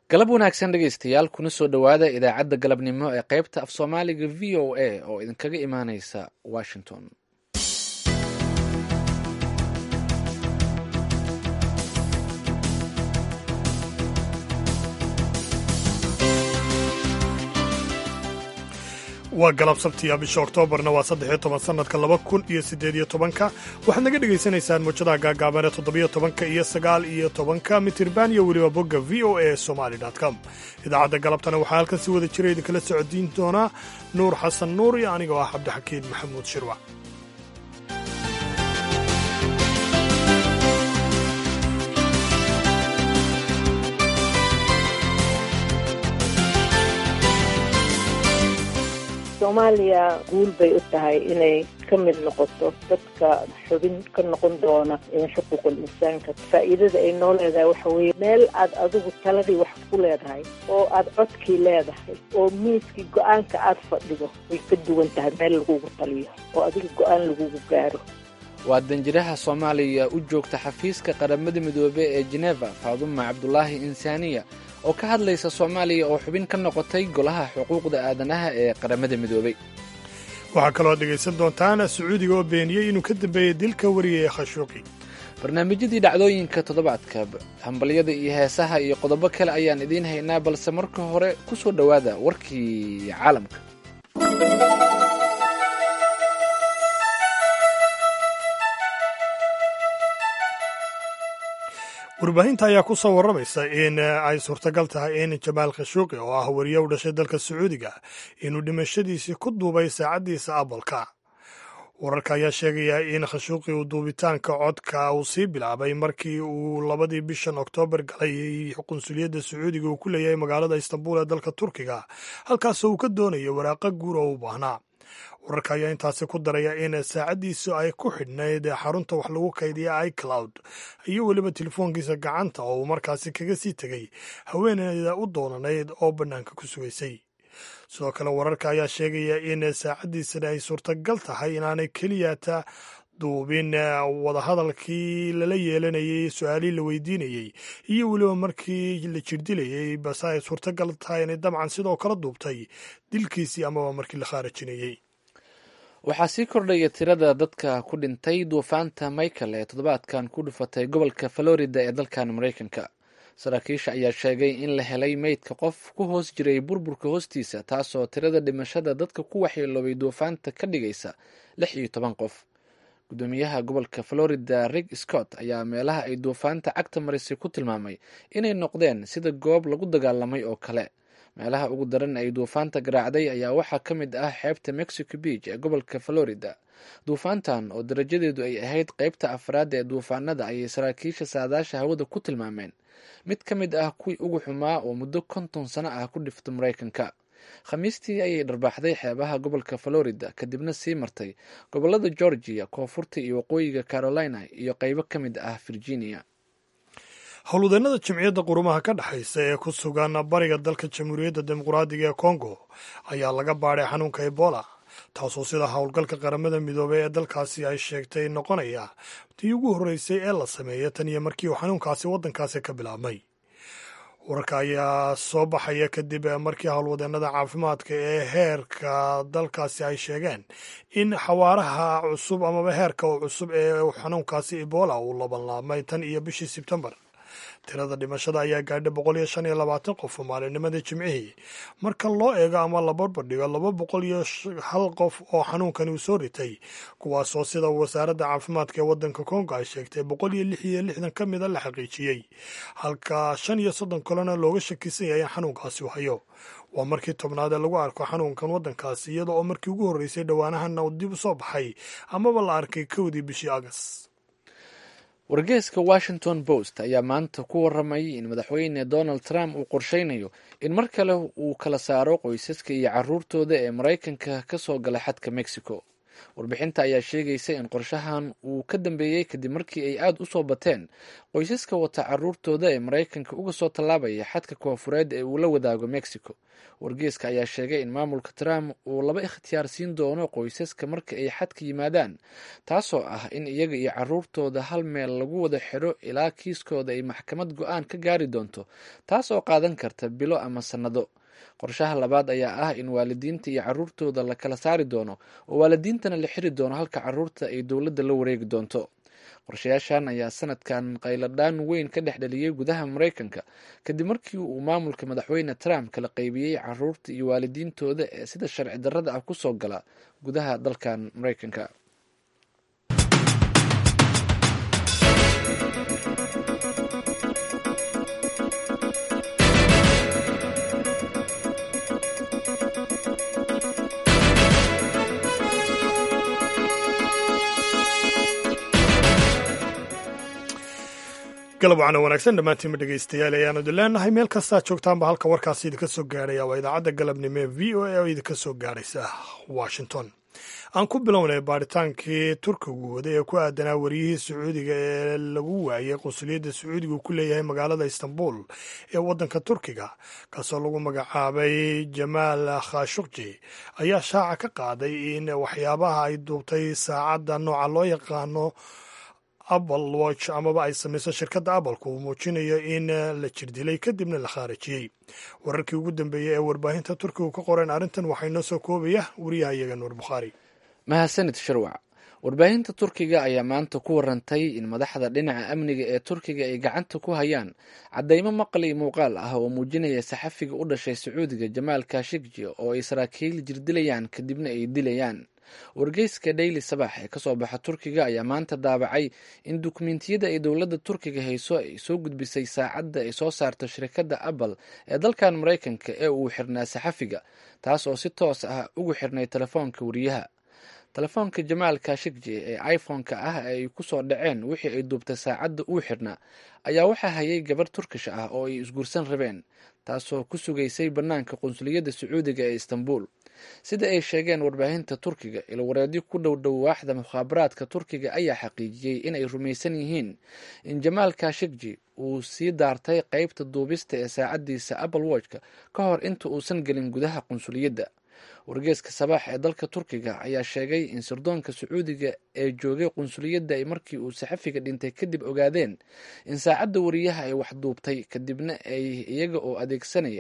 galab wanaagsan dhegaystayaal kuna soo dhowaada idaacadda galabnimo ee qaybta af soomaaliga v o a oo idinkaga imaaneysa washington waa galab sabtiya bisha oktoobarna waa saddexiyo toban sannadka laba kun iyo siddeed iyo tobanka waxaad naga dhegaysanaysaan muujadaha gaagaaban ee toddobiyo tobanka iyo sagaal iyo tobanka mitirban iyo weliba bogga v o a somali com idaacadda galabtana waxaa halkan si wada jira idinkala socodsiin doonaa nuur xasan nuur iyo anigoo ah cabdixakiin maxamuud shirwac soomaaliya guul bay u tahay inay ka mid noqoto dadka xubin ka noqon doona xuquuqul insaanka faa'iidada ay noo leedahay waxa weeye meel aad adigu taladii wax ku leedahay oo aad codkii leedahay oo miiskii go-aanka aad fadhido way ka duwan tahay meel lagugu taliyo oo adiga go-aan lagugu gaaro waa danjiraha soomaaliya u joogta xafiiska qaramada midoobey ee jeneva faaduma cabdulaahi insaaniya oo ka hadlaysa soomaaliya oo xubin ka noqotay golaha xuquuqda aadanaha ee qaramada midoobey waxaa kaloo dhegaysan doontaan sacuudiga oo beeniyey inuu ka dambeeyey dilka wariyay khashuuqi barnaamijyadii dhacdooyinka toddobaadka hambalyada iyo heesaha iyo qodobo kale ayaan idiin haynaa balse marka hore ku soo dhowaada warkii caalamka warbaahinta ayaa ku soo warramaysa in ay suurtagal tahay in jamaal khashuuqi oo ah wariye u dhashay dalka sacuudiga inuu dhimashadiisii ku duubay saacaddiisa abalka wararka ayaa sheegaya in khashuuqi uu duubitaanka codka uu sii bilaabay markii uu labadii bishan oktoobar galay qunsuliyadda sacuudiga uu ku leeyahay magaalada istanbul ee dalka turkiga halkaasoo uu ka doonayo waraaqa guur oo u baahnaa wararka ayaa intaasi ku daraya in saacaddiisu ay ku xidhnayd xarunta wax lagu kaydiya icloud iyo weliba telefoonkiisa gacanta oo uu markaasi kaga sii tegay haweeneyda u doonanayd oo bannaanka ku sugaysay sidoo kale wararka ayaa sheegaya in saacaddiisana ay suurtagal tahay inaanay keliyata duubin wadahadalkii lala yeelanayey su-aalihii la weydiinayey iyo weliba markii la jirdilayey base ay suurtagal tahay inay dabcan sidoo kale duubtay dilkiisii amaba markii la khaarajinayey waxaa sii kordhaya tirada dadka ku dhintay duufaanta michael ee toddobaadkan ku dhufatay gobolka florida ee dalkan maraykanka saraakiisha ayaa sheegay in la helay meydka qof ku hoos jiray burburka hoostiisa taasoo tirada dhimashada dadka ku waxyeeloobay duufaanta ka dhigaysa lix iyo toban qof gudoomiyaha gobolka florida rig scott ayaa meelaha ay duufaanta cagta marisay ku tilmaamay inay noqdeen sida goob lagu dagaalamay oo kale meelaha ugu daran ay duufaanta garaacday ayaa waxaa ka mid ah xeebta mexico beach ee gobolka florida duufaantan oo darajadeedu ay ahayd qeybta afraad ee duufaanada ayay saraakiisha saadaasha hawada ku tilmaameen mid ka mid ah kuwii ugu xumaa oo muddo konton sano ah ku dhifta maraykanka khamiistii ayay dharbaaxday xeebaha gobolka florida kadibna sii martay gobolada georgia koonfurta iyo waqooyiga carolina iyo qeybo ka mid ah virginia howlwadeennada jimciyadda qurumaha ka dhexaysa ee ku sugan bariga dalka jamhuuriyadda dimuqraadiga ee kongo ayaa laga baadhay xanuunka ebola taasoo sida howlgalka qaramada midoobey ee dalkaasi ay sheegtay noqonaya tii ugu horreysay ee la sameeya tan iyo markii uu xanuunkaasi waddankaasi ka bilaabmay wararka ayaa soo baxaya kadib markii howlwadeennada caafimaadka ee heerka dalkaasi ay sheegeen in xawaaraha cusub amaba heerka u cusub ee xanuunkaasi ebola uu labanlaabmay tan iyo bishii sebtembar tirada dhimashada ayaa gaadhay boqol iyo shan iyo labaatan qof maalinnimadii jimcihii marka loo eego ama la barbardhigo laba boqol iyo hal qof oo xanuunkani uu soo ritay kuwaasoo sida wasaaradda caafimaadka ee waddanka kongo ay sheegtay boqol iyo lix iyo lixdan ka mida la xaqiijiyey halka shan iyo soddon kalena looga shakisan yahay in xanuunkaasi u hayo waa markii tobnaad ee lagu arko xanuunkan waddankaasi iyada oo markii ugu horreysay dhowaanahanna uu dib u soo baxay amaba la arkay kowdii bishii agas wargeeska washington post ayaa maanta ku waramayay in madaxweyne donald trump uu qorsheynayo in mar kale uu kala saaro qoysaska iyo caruurtooda ee maraykanka ka soo gala xadka mexico warbixinta ayaa sheegaysa in qorshahan uu ka dambeeyey kadib markii ay aada u soo bateen qoysaska wata caruurtooda ee maraykanka uga soo tallaabaya xadka koofureed ee uu la wadaago mexico wargeeska ayaa sheegay in maamulka trump uu laba ikhtiyaar siin doono qoysaska marka ay xadka yimaadaan taasoo ah in iyaga iyo caruurtooda hal meel lagu wada xidho ilaa kiiskooda ay maxkamad go-aan ka gaari doonto taas oo qaadan karta bilo ama sannado qorshaha labaad ayaa ah in waalidiinta iyo caruurtooda la kala saari doono oo waalidiintana la xiri doono halka caruurta ay dowladda la wareegi doonto qorshayaashan ayaa sanadkan qayladhaan weyn ka dhex dhaliyey gudaha maraykanka kadib markii uu maamulka madaxweyne trump kala qaybiyey caruurta iyo waalidiintooda ee sida sharci darrada ah kusoo gala gudaha dalkan maraykanka galab waxaana wanaagsan dhammaantiinma dhegaystayaal ayaanu idin leenahay meel kastaa joogtaanba halka warkaasi idinka soo gaarhaya waa idaacadda galabnimo ee v o a oo idinka soo gaaraysa washington aan ku bilownay baaritaankii turkigu waday ee ku aadanaa wariyihii sacuudiga ee lagu waayey qunsuliyadda sacuudiga uu ku leeyahay magaalada istanbul ee waddanka turkiga kaasoo lagu magacaabay jamaal khashukji ayaa shaaca ka qaaday in waxyaabaha ay duubtay saacadda nooca loo yaqaano apple watch amaba ay samayso shirkadda appleka uu muujinayo in la jirdilay kadibna la khaarijiyey wararkii ugu dambeeyey ee warbaahinta turkigu ka qoreen arrintan waxaa inoo soo koobaya wariyaha iyaga nuur bukhaari mahadsanid sharwac warbaahinta turkiga ayaa maanta ku warantay in madaxda dhinaca amniga ee turkiga ay gacanta ku hayaan caddaymo maqli muuqaal ah oo muujinaya saxafiga u dhashay sacuudiga jamaal kashigji oo ay saraakiil jirdilayaan kadibna ay dilayaan wargeyska daily sabax ee kasoo baxa turkiga ayaa maanta daabacay in dukumentiyada ay dowladda turkiga hayso ay soo gudbisay saacadda ay soo saarto shirkadda apple ee dalkan maraykanka ee uu xirnaa saxafiga taas oo si toos ah ugu xirnay telefoonka wariyaha telefoonka jamaal kashigji ee iphone-ka ah ay kusoo dhaceen wixii ay duubtay saacadda uu xirnaa ayaa waxaa hayay gabar turkish ah oo ay isguursan rabeen taasoo ku sugaysay bannaanka qunsuliyadda sacuudiga ee istanbul sida ay sheegeen warbaahinta turkiga ilwareedyo ku dhow dhow waaxda mukhaabaraadka turkiga ayaa xaqiijiyey inay rumaysan yihiin in jamaal kashigji uu sii daartay qeybta duubista ee saacaddiisa apple watchka ka hor inta uusan gelin gudaha qunsuliyadda wargeeska sabaax ee dalka turkiga ayaa sheegay in sirdoonka sacuudiga ee joogay qunsuliyadda ay markii uu saxafiga dhintay kadib ogaadeen in saacadda wariyaha ay wax duubtay kadibna ay iyaga oo adeegsanaya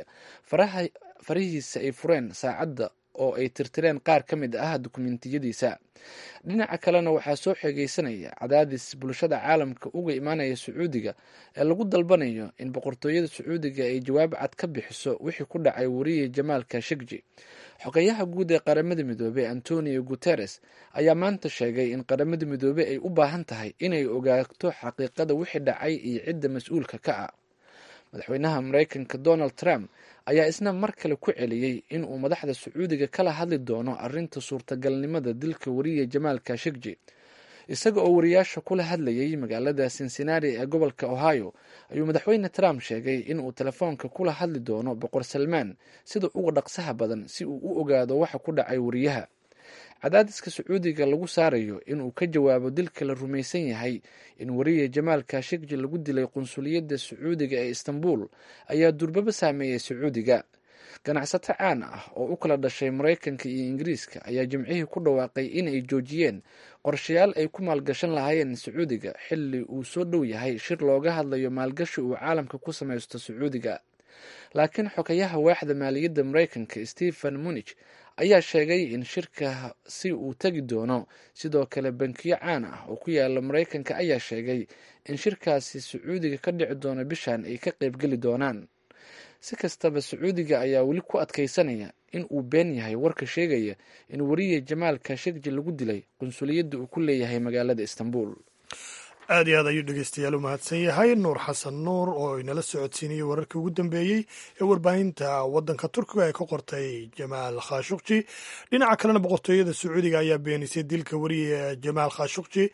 farihiisa ay fureen saacadda oo ay tirtireen qaar ka mid ah dukumentiyadiisa dhinaca kalena waxaa soo xeegeysanaya cadaadis bulshada caalamka uga imaanaya sacuudiga ee lagu dalbanayo in boqortooyada sacuudiga ay jawaab cad ka bixiso wixii ku dhacay wariye jamaal kashigji xogeyaha guud ee qaramada midoobey antonio guteres ayaa maanta sheegay in qaramada midoobey ay u baahan tahay inay ogaato xaqiiqada wixii dhacay iyo cidda mas-uulka ka ah madaxweynaha maraykanka donald trump ayaa isna mar kale ku celiyey in uu madaxda sacuudiga kala hadli doono arrinta suurtagalnimada dilka wariye jamaal kashigji isaga oo wariyaasha kula hadlayay magaalada cincinnati ee gobolka ohio ayuu madaxweyne trump sheegay in uu telefoonka kula hadli doono boqor salmaan sida uga dhaqsaha badan si uu u ogaado waxa ku dhacay wariyaha cadaadiska sacuudiga lagu saarayo inuu ka jawaabo dilka la rumaysan yahay in wariye jamaal kashigji lagu dilay qunsuliyadda sacuudiga ee istanbul ayaa durbaba saameeyey sacuudiga ganacsato caan ah oo u kala dhashay maraykanka iyo ingiriiska ayaa jimcihii ku dhawaaqay inay joojiyeen qorshayaal ay ku maalgashan lahaayeen sacuudiga xilli uu soo dhow yahay shir looga hadlayo maalgashi uu caalamka ku samaysto sacuudiga laakiin xogayaha waaxda maaliyadda maraykanka stephen munich ayaa sheegay in shirka si uu tegi doono sidoo kale bankiyo caan ah oo ku yaala maraykanka ayaa sheegay in shirkaasi sacuudiga ka dhici doono bishan ay ka qaybgeli doonaan si kastaba sacuudiga ayaa weli ku adkaysanaya in uu been yahay warka sheegaya in wariye jamaal kashigji lagu dilay qunsuliyadda uu ku leeyahay magaalada istanbul aad iyo aad ayuu dhegeystayaal u mahadsan yahay nuur xasan nuur oo inala socodsiinayay wararkii ugu dambeeyey ee warbaahinta waddanka turkiga ee ka qortay jamaal khashukji dhinaca kalena boqortooyada sacuudiga ayaa beenisay dilka wariye jamaal khashukji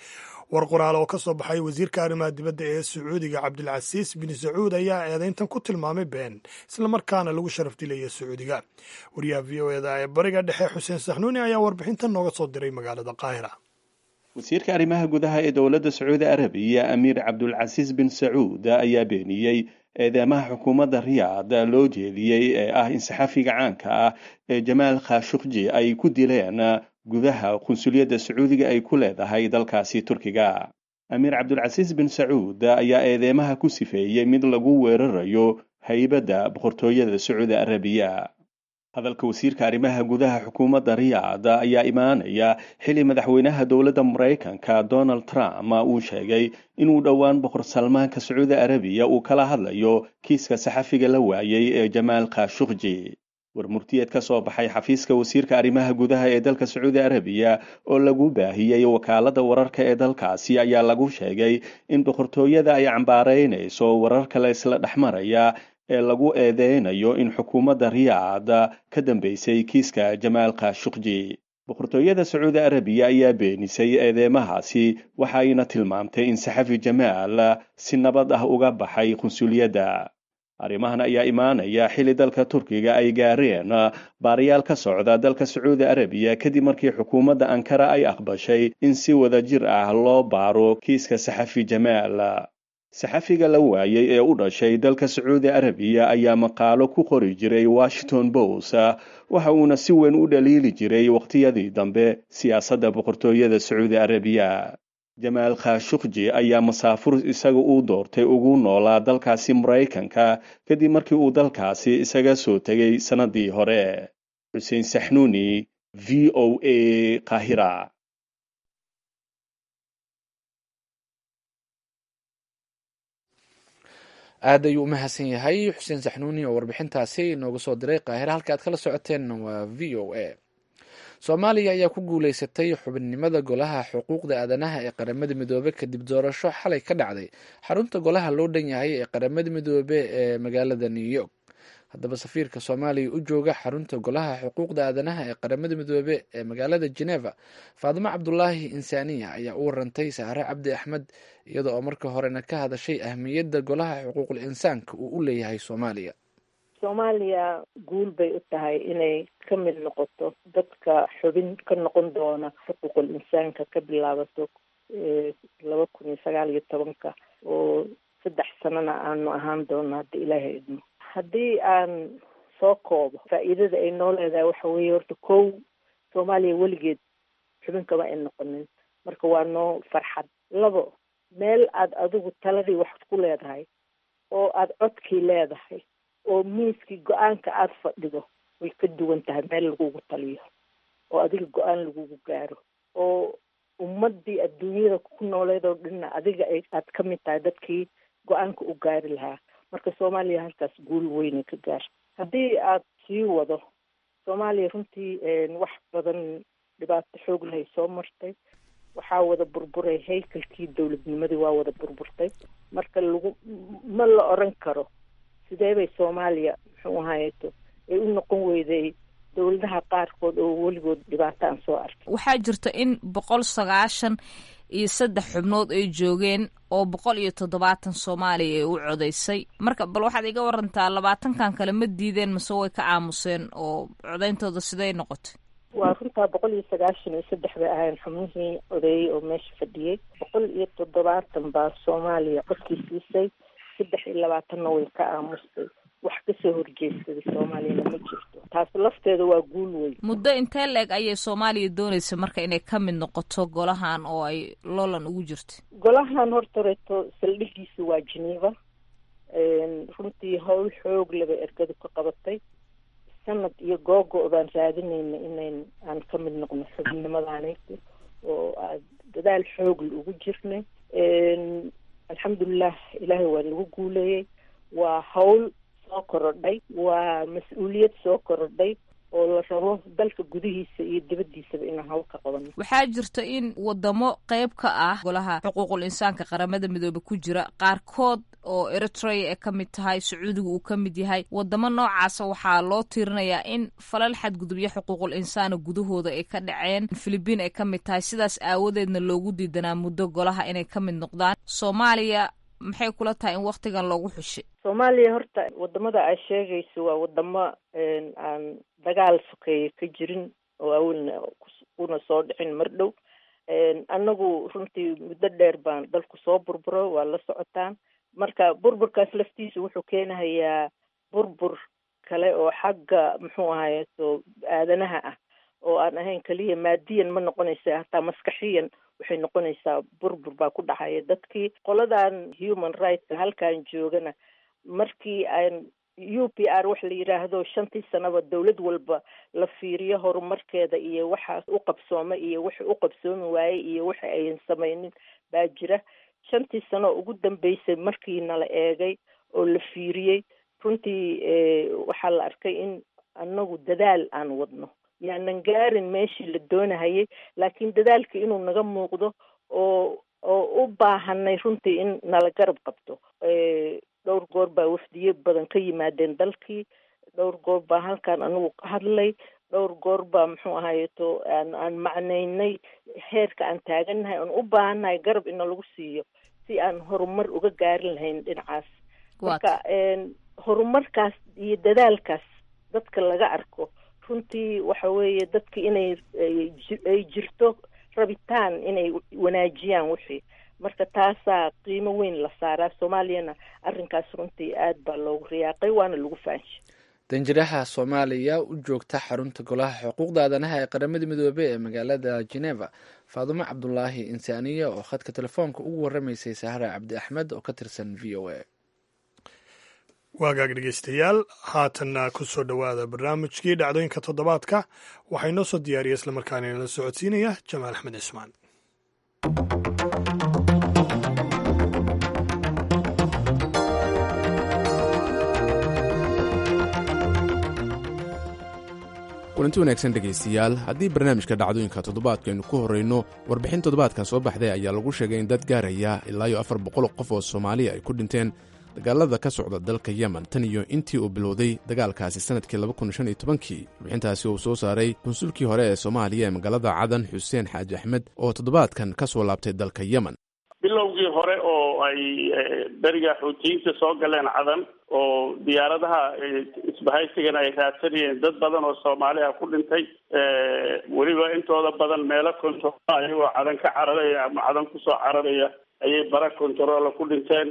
war qoraal oo ka soo baxay wasiirka arrimaha dibadda ee sacuudiga cabdilcasiis bin sacuud ayaa eedayntan ku tilmaamay been islamarkaana lagu sharaf dilaya sacuudiga wariyaha v o eda ee bariga dhexe xuseen saxnuuni ayaa warbixintan nooga soo diray magaalada qaahira wasiirka arrimaha gudaha ee dowladda sacuudi arabiya amiir cabdulcasiis bin sacuud ayaa beeniyey eedeymaha xukuumadda riyaad loo jeediyey ee ah in saxafiga caanka ah ee jamaal khashukji ay ku dileen gudaha qunsuliyadda sacuudiga ay ku leedahay dalkaasi turkiga amiir cabdulcasiis bin sacuud ayaa eedeymaha ku sifeeyey mid lagu weerarayo haybadda boqortooyada sacuudi arabiya hadalka wasiirka arrimaha gudaha xukuumadda riyaad ayaa imaanaya xili madaxweynaha dowladda maraykanka donald trump uu sheegay inuu dhowaan boqor salmaanka sacuudi arabiya uu kala hadlayo kiiska saxafiga la waayey ee jamaal khashukji war murtiyeed ka soo baxay xafiiska wasiirka arrimaha gudaha ee dalka sacuudi arabiya oo lagu baahiyey wakaaladda wararka ee dalkaasi ayaa lagu sheegay in boqortooyada ay cambaaraynayso wararka la isla dhexmaraya ee lagu eedeynayo in xukuumadda riyaad ka dambeysay kiiska jamaal khashukji boqortooyada sacuudi arabiya ayaa beenisay eedeymahaasi waxayna tilmaamtay in saxafi jamaal si nabad ah uga baxay qunsuliyadda arrimahan ayaa imaanaya xili dalka turkiga ay gaareen baarayaal ka socda dalka sacuudi arabiya kadib markii xukuumadda ankara ay aqbashay in si wada jir ah loo baaro kiiska saxafi jamaal saxafiga la waayey ee u dhashay dalka sacuudi arabiya ayaa maqaalo ku qori jiray washington post waxa uuna si weyn u dhaliili jiray waqtiyadii dambe siyaasadda boqortooyada sacuudi arabiya jamaal khashukji ayaa masaafur isaga uu doortay ugu noolaa dalkaasi maraykanka kadib markii uu dalkaasi isaga soo tegay sannadii hore xuseen saxnuuni v o a qaahira aad ayuu u mahadsan yahay xuseen saxnuuni oo warbixintaasi inooga soo diray qaahira halka aad kala socoteenna waa v o a soomaaliya ayaa ku guuleysatay xubinnimada golaha xuquuqda aadanaha ee qaramada midoobe kadib doorasho xalay ka dhacday xarunta golaha loo dhan yahay ee qaramada midoobe ee magaalada new york haddaba safiirka soomaaliya u jooga xarunta golaha xuquuqda aadanaha ee qaramada midoobe ee magaalada geneva faadimo cabdulaahi insaaniya ayaa u warantay saare cabdi axmed iyada oo marka horena ka hadashay ahmiyadda golaha xuquuqul insaanka uu u leeyahay soomaaliya soomaaliya guul bay u tahay inay ka mid noqoto dadka xubin ka noqon doona xuquuqul insaanka ka bilaabato laba kun iyo sagaal iyo tobanka oo saddex sanana aanu ahaan doono hadda ilaahay idmo haddii aan soo koobo faa'iidada ay noo leedahay waxa weeye horta kow soomaaliya weligeed xubin kama ay noqonin marka waa noo farxad labo meel aada adigu taladii wax ku leedahay oo aada codkii leedahay oo miiskii go-aanka aada fadhido way ka duwan tahay meel lagugu taliyo oo adiga go-aan lagugu gaaro oo ummadii adduunyada ku nooleed oo dhanna adiga aad ka mid tahay dadkii go-aanka u gaari lahaa marka soomaaliya halkaas guul weynay ka gaar haddii aad sii wado soomaaliya runtii wax badan dhibaato xoog lahay soo martay waxaa wada burburay haykalkii dowladnimadii waa wada burburtay marka lagu ma la oran karo sidee bay soomaaliya muxuu ahaayeto ay u noqon weyday dowladaha qaarkood oo weligood dhibaato aan soo arkay waxaa jirta in boqol sagaashan iyo saddex xubnood ay joogeen oo boqol iyo toddobaatan soomaaliya ay u codaysay marka bal waxaad iga warantaa labaatankan kale ma diideen mase way ka aamuseen oo codayntooda siday noqotay waa runtaa boqol iyo sagaashan iyo saddex bay ahayn xubnihii odeeyey oo meesha fadhiyey boqol iyo toddobaatan baa soomaaliya codkii siisay saddex iyo labaatanna way ka aamustay wax kasoo horjeedsaday soomaaliyana ma jirto taas lafteeda waa guul weyn muddo intee la-eg ayay soomaaliya doonaysa marka inay ka mid noqoto golahan oo ay loolan ugu jirto golahan hortareeto saldhigiisa waa geneva runtii howl xoog laba ergadu ka qabatay sanad iyo googo baan raadinayna inayn aan ka mid noqno xubinnimadaaneyti oo aad dadaal xoogla ugu jirnay alxamdulilah ilaahay waa lagu guuleeyey waa hawl soo korodhay waa mas-uuliyad soo korodhay oo la rabo dalka gudihiisa iyo dibaddiisaba inaan hawl ka qaban waxaa jirta in wadamo qayb ka ah golaha xuquuqul insaanka qaramada midoobe ku jira qaarkood oo eritrea ay ka mid tahay sacuudiga uu ka mid yahay wadamo noocaasa waxaa loo tiirinayaa in falal xadgudubyo xuquuqul insaana gudahooda ay ka dhaceen filibiin ay ka mid tahay sidaas aawadeedna loogu diidanaa muddo golaha inay ka mid noqdaan soomaaliya maxay kula tahay in waktigan loogu xushay soomaaliya horta wadamada aad sheegayso waa wadamo aan dagaal sokeeye ka jirin oo awalna kuna soo dhicin mar dhow annagu runtii muddo dheer baan dalku soo burburo waa la socotaan marka burburkaas laftiisa wuxuu keenahayaa burbur kale oo xagga muxuu ahaye so aadanaha ah oo aan ahayn keliya maadiyan ma noqonaysa hataa maskaxiyan waxay noqonaysaa burbur baa ku dhacaya dadkii qoladan human rightska halkan joogana markii aan u p r wax la yidhaahdo shantii sanaba dowlad walba la fiiriyo horumarkeeda iyo waxaas u qabsooma iyo waxa u qabsoomi waaye iyo waxa ayan samaynin baa jira shantii sano ugu dambeysay markii nala eegay oo la fiiriyey runtii waxaa la arkay in annagu dadaal aan wadno yaanan gaarin meeshii la doonahayay laakiin dadaalka inuu naga muuqdo oo oo u baahanay runtii in nala garab qabto dhowr goor baa wafdiye badan ka yimaadeen dalkii dhowr goor baa halkan anigu ka hadlay dhowr goor baa muxuu ahayeto aan aan macnaynay heerka aan taagannahay aan u baahannahay garab ina lagu siiyo si aan horumar uga gaarin lahayn dhinacaas marka horumarkaas iyo dadaalkaas dadka laga arko runtii waxa weeye dadka inay ay jirto rabitaan inay wanaajiyaan wixii marka taasaa qiimo weyn la saaraa soomaaliyana arrinkaas runtii aad baa loogu riyaaqay waana lagu faanshay danjiraha soomaaliya u joogta xarunta golaha xuquuqda aadanaha ee qaramada midoobey ee magaalada geneva faadumo cabdulaahi insaaniya oo khadka telefoonka ugu waramaysay sahra cabdi axmed oo ka tirsan v o a waagaag dhegeystayaal haatanna ku soo dhowaada barnaamijkii dhacdooyinka toddobaadka waxaa inoo soo diyaariya islamarkaana inala socodsiinaya jamaal axmed cismaan kulanti wanaagsan dhegaystayaal haddii barnaamijka dhacdooyinka toddobaadka aynu ku horrayno warbixin toddobaadkan soo baxday ayaa lagu sheegay in dad gaaraya ilaa iyo afar boqol qof oo soomaaliya ay ku dhinteen dagaalada ka socda dalka yemen tan iyo intii uu bilowday dagaalkaasi sannadkii labakunshanyotobankii warbixintaasi uu soo saaray konsulkii hore ee soomaaliya ee magaalada cadan xuseen xaaji axmed oo toddobaadkan ka soo laabtay dalka yemen bilowgii hore oo ay beriga xuutiyiinta soo galeen cadan oo diyaaradaha isbahaysigana ay raadsanayeen dad badan oo soomaaliya ku dhintay weliba intooda badan meelo kontarola ayagoo cadan ka cararaya ama cadan kusoo cararaya ayay bara kontarola ku dhinteen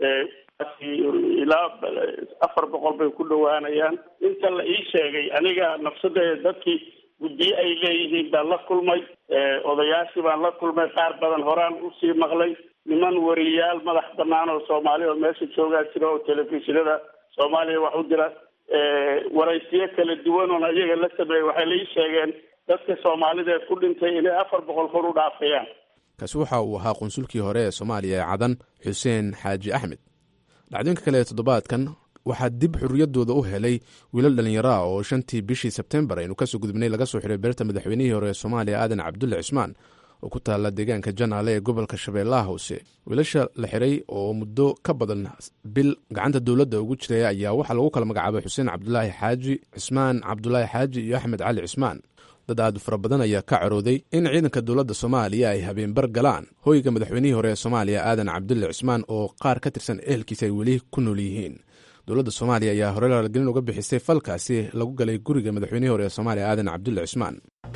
ilaa afar boqol bay ku dhowaanayaan inta la ii sheegay aniga nafsadeeda dadkii guddiye ay leeyihiin baan la kulmay odayaashii baan la kulmay qaar badan horaan usii maqlay niman wariyayaal madax banaan oo soomaaliya oo meesha joogaa jira oo telefishinada soomaaliya wax u dira waraysiyo kala duwan oon ayaga la sameeyey waxay la ii sheegeen dadka soomaalida ee ku dhintay inay afar boqol kor u dhaafayaan kaasi waxa uu ahaa qunsulkii hore ee soomaaliya ee cadan xuseen xaaji axmed dhacdooyinka kale ee toddobaadkan waxaa dib xurriyaddooda u helay wiilal dhallinyaro ah oo shantii bishii sebtembar aynu kasoo gudubnay laga soo xiray beerta madaxweynihii hore ee soomaaliya aadan cabdulle cismaan oo ku taalla deegaanka janaale ee gobolka shabeellaha hoose wiilasha la xiray oo muddo ka badan bil gacanta dowladda ugu jiray ayaa waxaa lagu kala magacaabay xuseen cabdulaahi xaaji cismaan cabdulaahi xaaji iyo axmed cali cismaan dad aad u fara badan ayaa ka carooday in ciidanka dowladda soomaaliya ay habeenbar galaan hoyga madaxweynihii hore ee soomaaliya aadan cabdulle cismaan oo qaar ka tirsan ehelkiisa ay weli ku nool yihiin dowladda soomaaliya ayaa hore laalgelin uga bixisay falkaasi lagu galay guriga madaxweynihii hore ee soomaaliya aadan cabdulle cismaan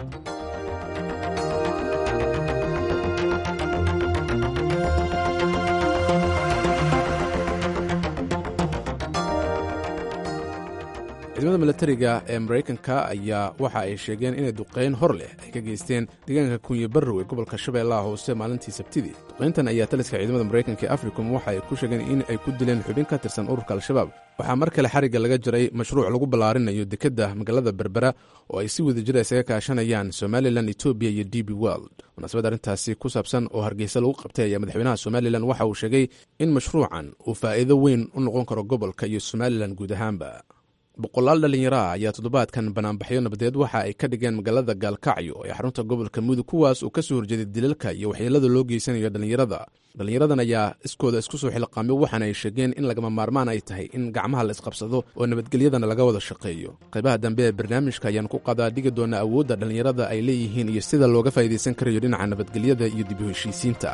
ciidamada milatariga ee maraykanka ayaa waxa ay sheegeen inay duqayn hor leh ay ka geysteen deegaanka kunye barrow ee gobolka shabeellaha hoose maalintii sabtidii duqayntan ayaa taliska ciidamada maraykanka ee africom waxa ay ku sheegeen in ay ku dileen xubin ka tirsan ururka al-shabaab waxaa mar kale xarigga laga jaray mashruuc lagu ballaarinayo dekedda magaalada berbera oo ay si wada jira isaga kaashanayaan somalilan etoobiya iyo d b world munaasabad arrintaasi ku saabsan oo hargeysa lagu qabtay ayaa madaxweynaha somalilan waxa uu sheegay in mashruucan uu faa'iido weyn u noqon karo gobolka iyo somalilan guud ahaanba boqolaal dhallinyaro ah ayaa toddobaadkan banaanbaxyo nabadeed waxa ay ka dhigeen magaalada gaalkacyo ee xarunta gobolka mudug kuwaas uu ka soo horjeeday dilalka iyo waxyeelada loo geysanayo dhallinyarada dhallinyaradan ayaa iskooda isku soo xilqaamay waxaana ay sheegeen in lagama maarmaan ay tahay in gacmaha la isqabsado oo nabadgelyadana laga wada shaqeeyo qaybaha dambe ee barnaamijka ayaan ku qadaa dhigi doonaa awoodda dhallinyarada ay leeyihiin iyo sida looga faa'iidaysan karayo dhinaca nabadgelyada iyo dib u heshiisiinta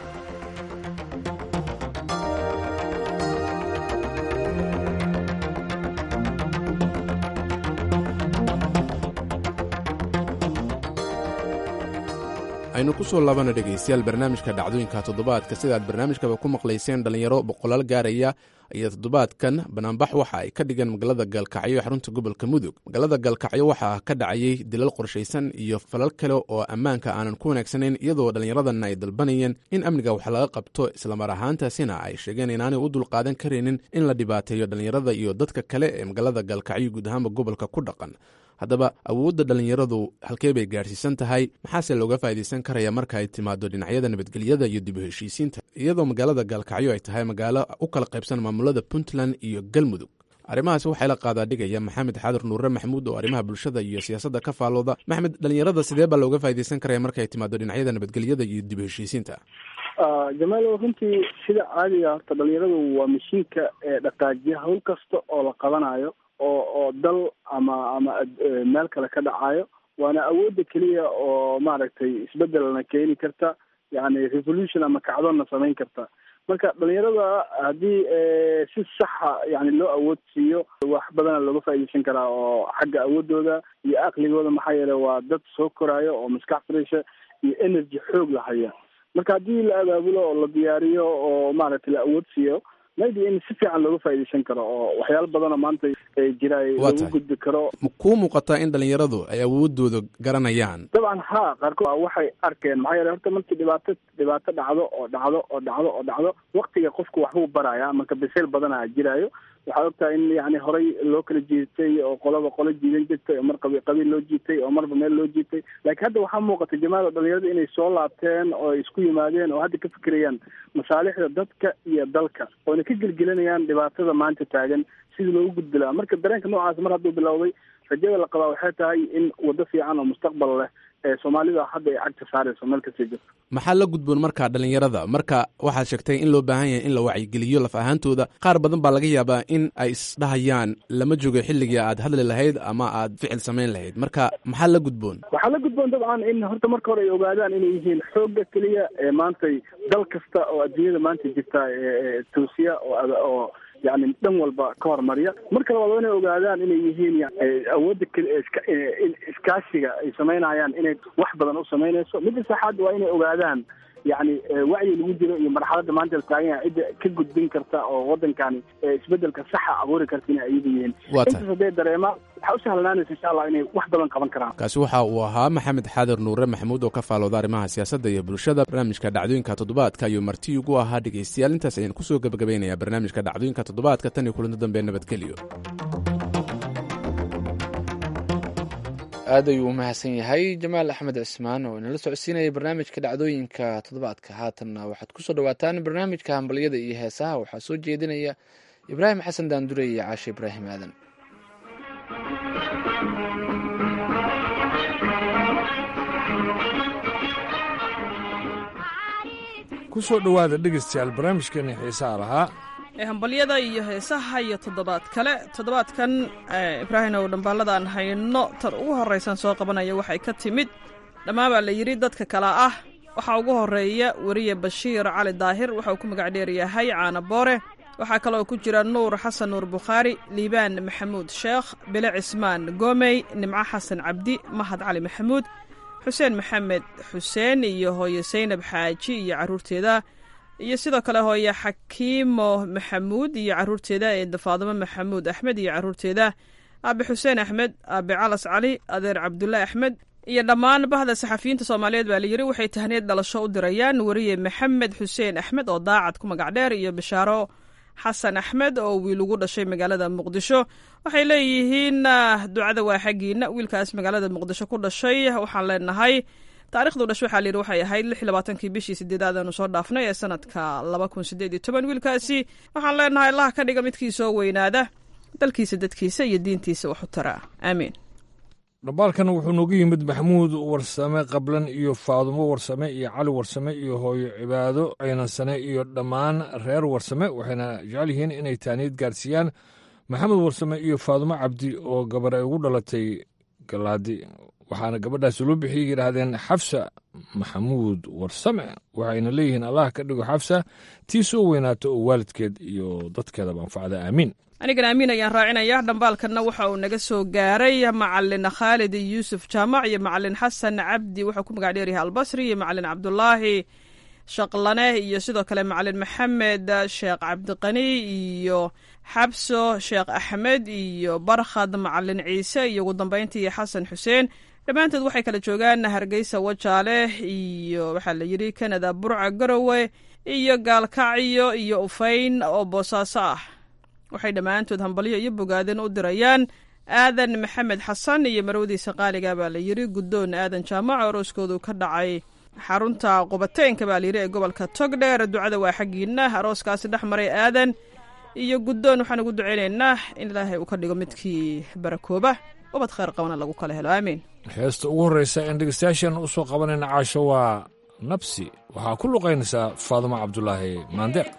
aynu ku soo laabana dhegaystayaal barnaamijka dhacdooyinka toddobaadka sidaad barnaamijkaba ku maqlayseen dhallinyaro boqolaal gaaraya ayaa toddobaadkan banaanbax waxa ay ka dhigeen magaalada gaalkacyo ee xarunta gobolka mudug magaalada gaalkacyo waxaa ka dhacayay dilal qorshaysan iyo falal kale oo ammaanka aanan ku wanaagsanayn iyadoo dhallinyaradan ay dalbanayeen in amniga wax laga qabto islamar ahaantaasina ay sheegeen inaanay u dulqaadan karaynin in la dhibaateeyo dhallinyarada iyo dadka kale ee magaalada gaalkacyo guud ahaanba gobolka ku dhaqan haddaba awoodda dhallinyaradu halkee bay gaadhsiisan tahay maxaase looga faa'iidaysan karaya marka ay timaado dhinacyada nabadgelyada iyo dib u heshiisiinta iyadoo magaalada gaalkacyo ay tahay magaalo u kala qaybsan maamulada puntland iyo galmudug arrimahaasi waxaa la qaadaa dhigaya maxamed xaadir nuure maxamuud oo arrimaha bulshada iyo siyaasadda ka faalooda maxamed dhallinyarada sidee baa looga faa'iidaysan karaya marka ay timaado dhinacyada nabadgelyada iyo dib u heshiisiinta jamaalo runtii sida caadiga horta dhalinyaradu waa mashiinka ee dhaqaajiya hawl kasta oo la qabanayo oo oo dal ama ama meel kale ka dhacayo waana awoodda keliya oo maaragtay isbedelna keeni karta yani revolution ama kacdonna samayn karta marka dhalinyarada haddii si saxa yani loo awood siiyo wax badana looga faa'iidaysan karaa oo xagga awoodooda iyo aqligooda maxaa yeele waa dad soo koraayo oo maskax fresha iyo energy xoog la haya marka haddii la abaabulo oo la diyaariyo oo maaragtay la awood siiyo maybe in si fiican looga faa'iidaysan karo oo waxyaalo badanoo maanta jira lagu gudbi karo kuu muuqataa in dhalinyaradu ay awoodooda garanayaan dabcan ha qaarkood waxay arkeen maxaa yeele horta markii dhibaato dhibaato dhacdo oo dhacdo oo dhacdo oo dhacdo waktiga qofku waxbuu baraya marka bisayl badana jiraayo waxaad ogtahay in yani horay loo kala jiitay oo qolaba qolo jiidan jirtay oo mar qabi qabiil loo jiitay oo marba meel loo jiitay laakiin hadda waxaa muuqata jamaada dhalinyarada inay soo laabteen oo ay isku yimaadeen oo hadda ka fikirayaan masaalixda dadka iyo dalka oona ka gelgelinayaan dhibaatada maanta taagan sidii loogu gudbi lahaa marka dareenka noocaas mar hadduu bilowday rajada la qabaa waxay tahay in waddo fiican oo mustaqbal leh ee soomaalida hadda ay cagta saarayso meel kasii jirto maxaa la gudboon marka dhalinyarada marka waxaad sheegtay in loo baahan yahay in la wacyigeliyo laf ahaantooda qaar badan baa laga yaabaa in ay isdhahayaan lama joogo xilligii aad hadli lahayd ama aad ficil samayn lahayd marka maxaa la gudboon waxaa la gudboon dabcan in horta marka hore ay ogaadaan inay yihiin xoogga keliya ee maantay dal kasta oo adduunyada maanta jirta toosiya oo yani dhan walba ka hormariya marka labaad waa inay ogaadaan inay yihiin awoodda iskaashiga ay samaynayaan inay wax badan u samaynayso midda saxaad waa inay ogaadaan yani wacyi lagu jiro iyo marxaladda maanta la taagan yahay cidda ka gudbin karta oo wadankani isbedelka saxa abuuri karta inay ayagu yihiin intaas hadday dareemaan waxaa u sahlanaanaysa insha allah inay wax badan qaban karaan kaasi waxa uu ahaa maxamed xaadir nuure maxamuud oo ka faalooda arrimaha siyaasadda iyo bulshada barnaamijka dhacdooyinka toddobaadka ayuu marti ugu ahaa dhegaystayaal intaas ayaan kusoo gebagabaynayaa barnaamijka dhacdooyinka toddobaadka tan iyo kulanto dambe nabadgelyo aad ayuu u mahadsan yahay jamaal axmed cismaan oo inala socodsiinaya barnaamijka dhacdooyinka toddobaadka haatanna waxaad kusoo dhawaataan barnaamijka hambalyada iyo heesaha waxaa soo jeedinaya ibraahim xasan daandure iyo caashe ibraahim aadan kusoo dhowaada dhegaystayaal barnaamijkeeni xiisaha lahaa ee hambalyada iyo heesaha iyo toddobaad kale toddobaadkan ibraahim ow dhambaaladaan hayno tan ugu horraysan soo qabanaya waxay ka timid dhammaan baa la yidhi dadka kale ah waxaa ugu horreeya weriye bashiir cali daahir waxa uu ku magac dheeryahay caana boore waxaa kaloo ku jira nuur xasan nuur bukhaari liibaan maxamuud sheekh bile cismaan goomey nimco xasan cabdi mahad cali maxamuud xuseen maxamed xuseen iyo hooye saynab xaaji iyo carruurteeda iyo sidoo kale hooye xakiimo maxamuud iyo carruurteeda eeda faadimo maxamuud axmed iyo carruurteeda aabe xuseen axmed aabe calas cali adeer cabdulle axmed iyo dhammaan bahda saxafiyiinta soomaaliyeed baa layidhi waxay tahneed dhalasho u dirayaan weriye maxamed xuseen axmed oo daacad ku magac dheer iyo bishaaro xasan axmed oo wiil ugu dhashay magaalada muqdisho waxay leeyihiin ducada waa xaggiina wiilkaas magaalada muqdisho ku dhashay waxaan leenahay taarikhdu dhash waxaa layidhi waxay ahayd lix iyo labaatankii bishii sideedaad aanu soo dhaafnay ee sanadka laba kun sideed iyo toban wiilkaasi waxaan leenahay allah ka dhiga midkii soo weynaada dalkiisa dadkiisa iyo diintiisa wax u taraa aamiin dhambaalkan wuxuu noogu yimid maxamuud warsame qablan iyo faadumo warsame iyo cali warsame iyo hooyo cibaado ceynansane iyo dhammaan reer warsame waxayna jecel yihiin inay taaniid gaarsiiyaan maxamed warsame iyo faadumo cabdi oo gabar ay ugu dhalatay galaadi waxaana gabadhaasi loo bixiyey yidhaahdeen xafsa maxamuud warsame waxayna leeyihiin allah ka dhigo xafsa tii soo weynaato oo waalidkeed iyo dadkeedaba anfacda aamiin anigana amiin ayaan raacinaya dhambaalkanna waxa uu naga soo gaaray macalin khaalid yuusuf jaamac iyo macalin xasan cabdi wuxuu ku magac dheeryahay albasri iyo macalin cabdulaahi shaqlane iyo sidoo kale macalin maxamed sheekh cabdiqani iyo xabso sheekh axmed iyo barkhad macalin ciise iyo ugu dambeyntii xasan xuseen dhammaantood waxay kala joogaan hargeysa wajaale iyo waxaa la yidhi kanada burca garowe iyo gaalkacyo iyo ufayn oo boosaaso ah waxay dhammaantood hambalyo iyo bogaadin u dirayaan aadan maxamed xasan iyo marwadiisa qaaliga baa la yidhi guddoon aadan jaamac arooskoodu ka dhacay xarunta qubateenka baa layidhi ee gobolka togdheer ducada waa xaggiina arooskaasi dhex maray aadan iyo guddoon waxaan ugu duceynaynaa in ilaahay uu ka dhigo midkii barakooba ubad khayr qabana lagu kala helo aamiin heesta ugu horreysa een dhegeystayaashan u soo qabanayna caasho waa nabsi waxaa ku luqaynaysaa faadumo cabdulaahi maandeeq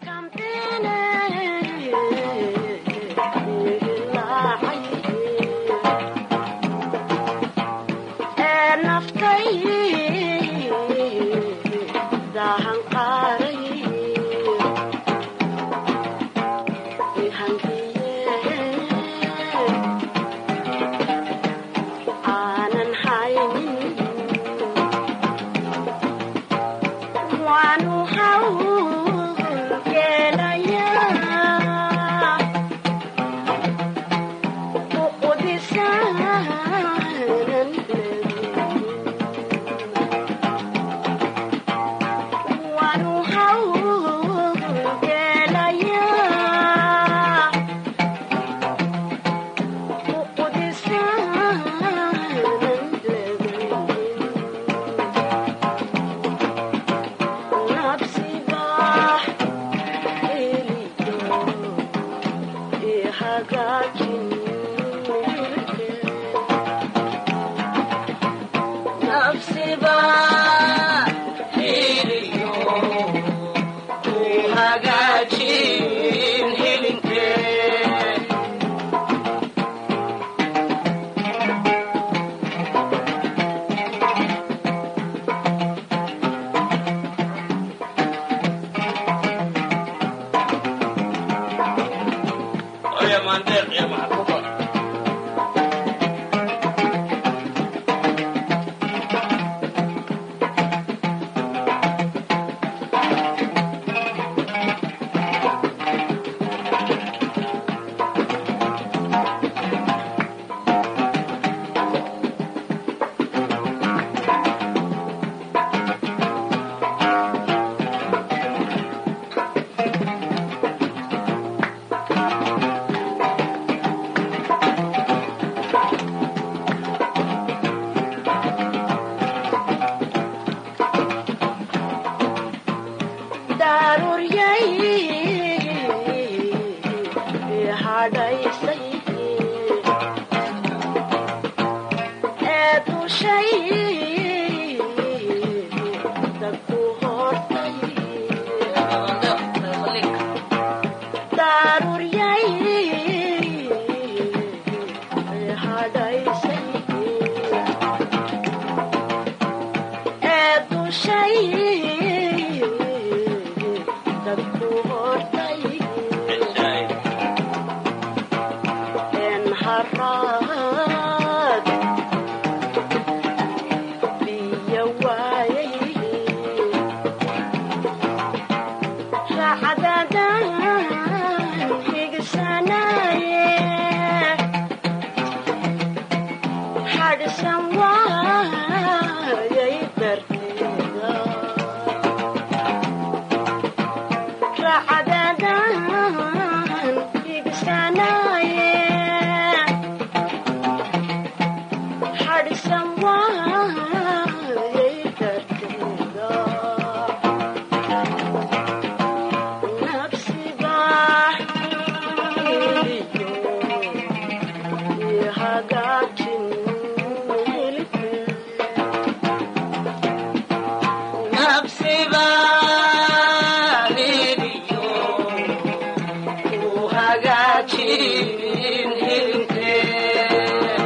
hagaajin hilinkee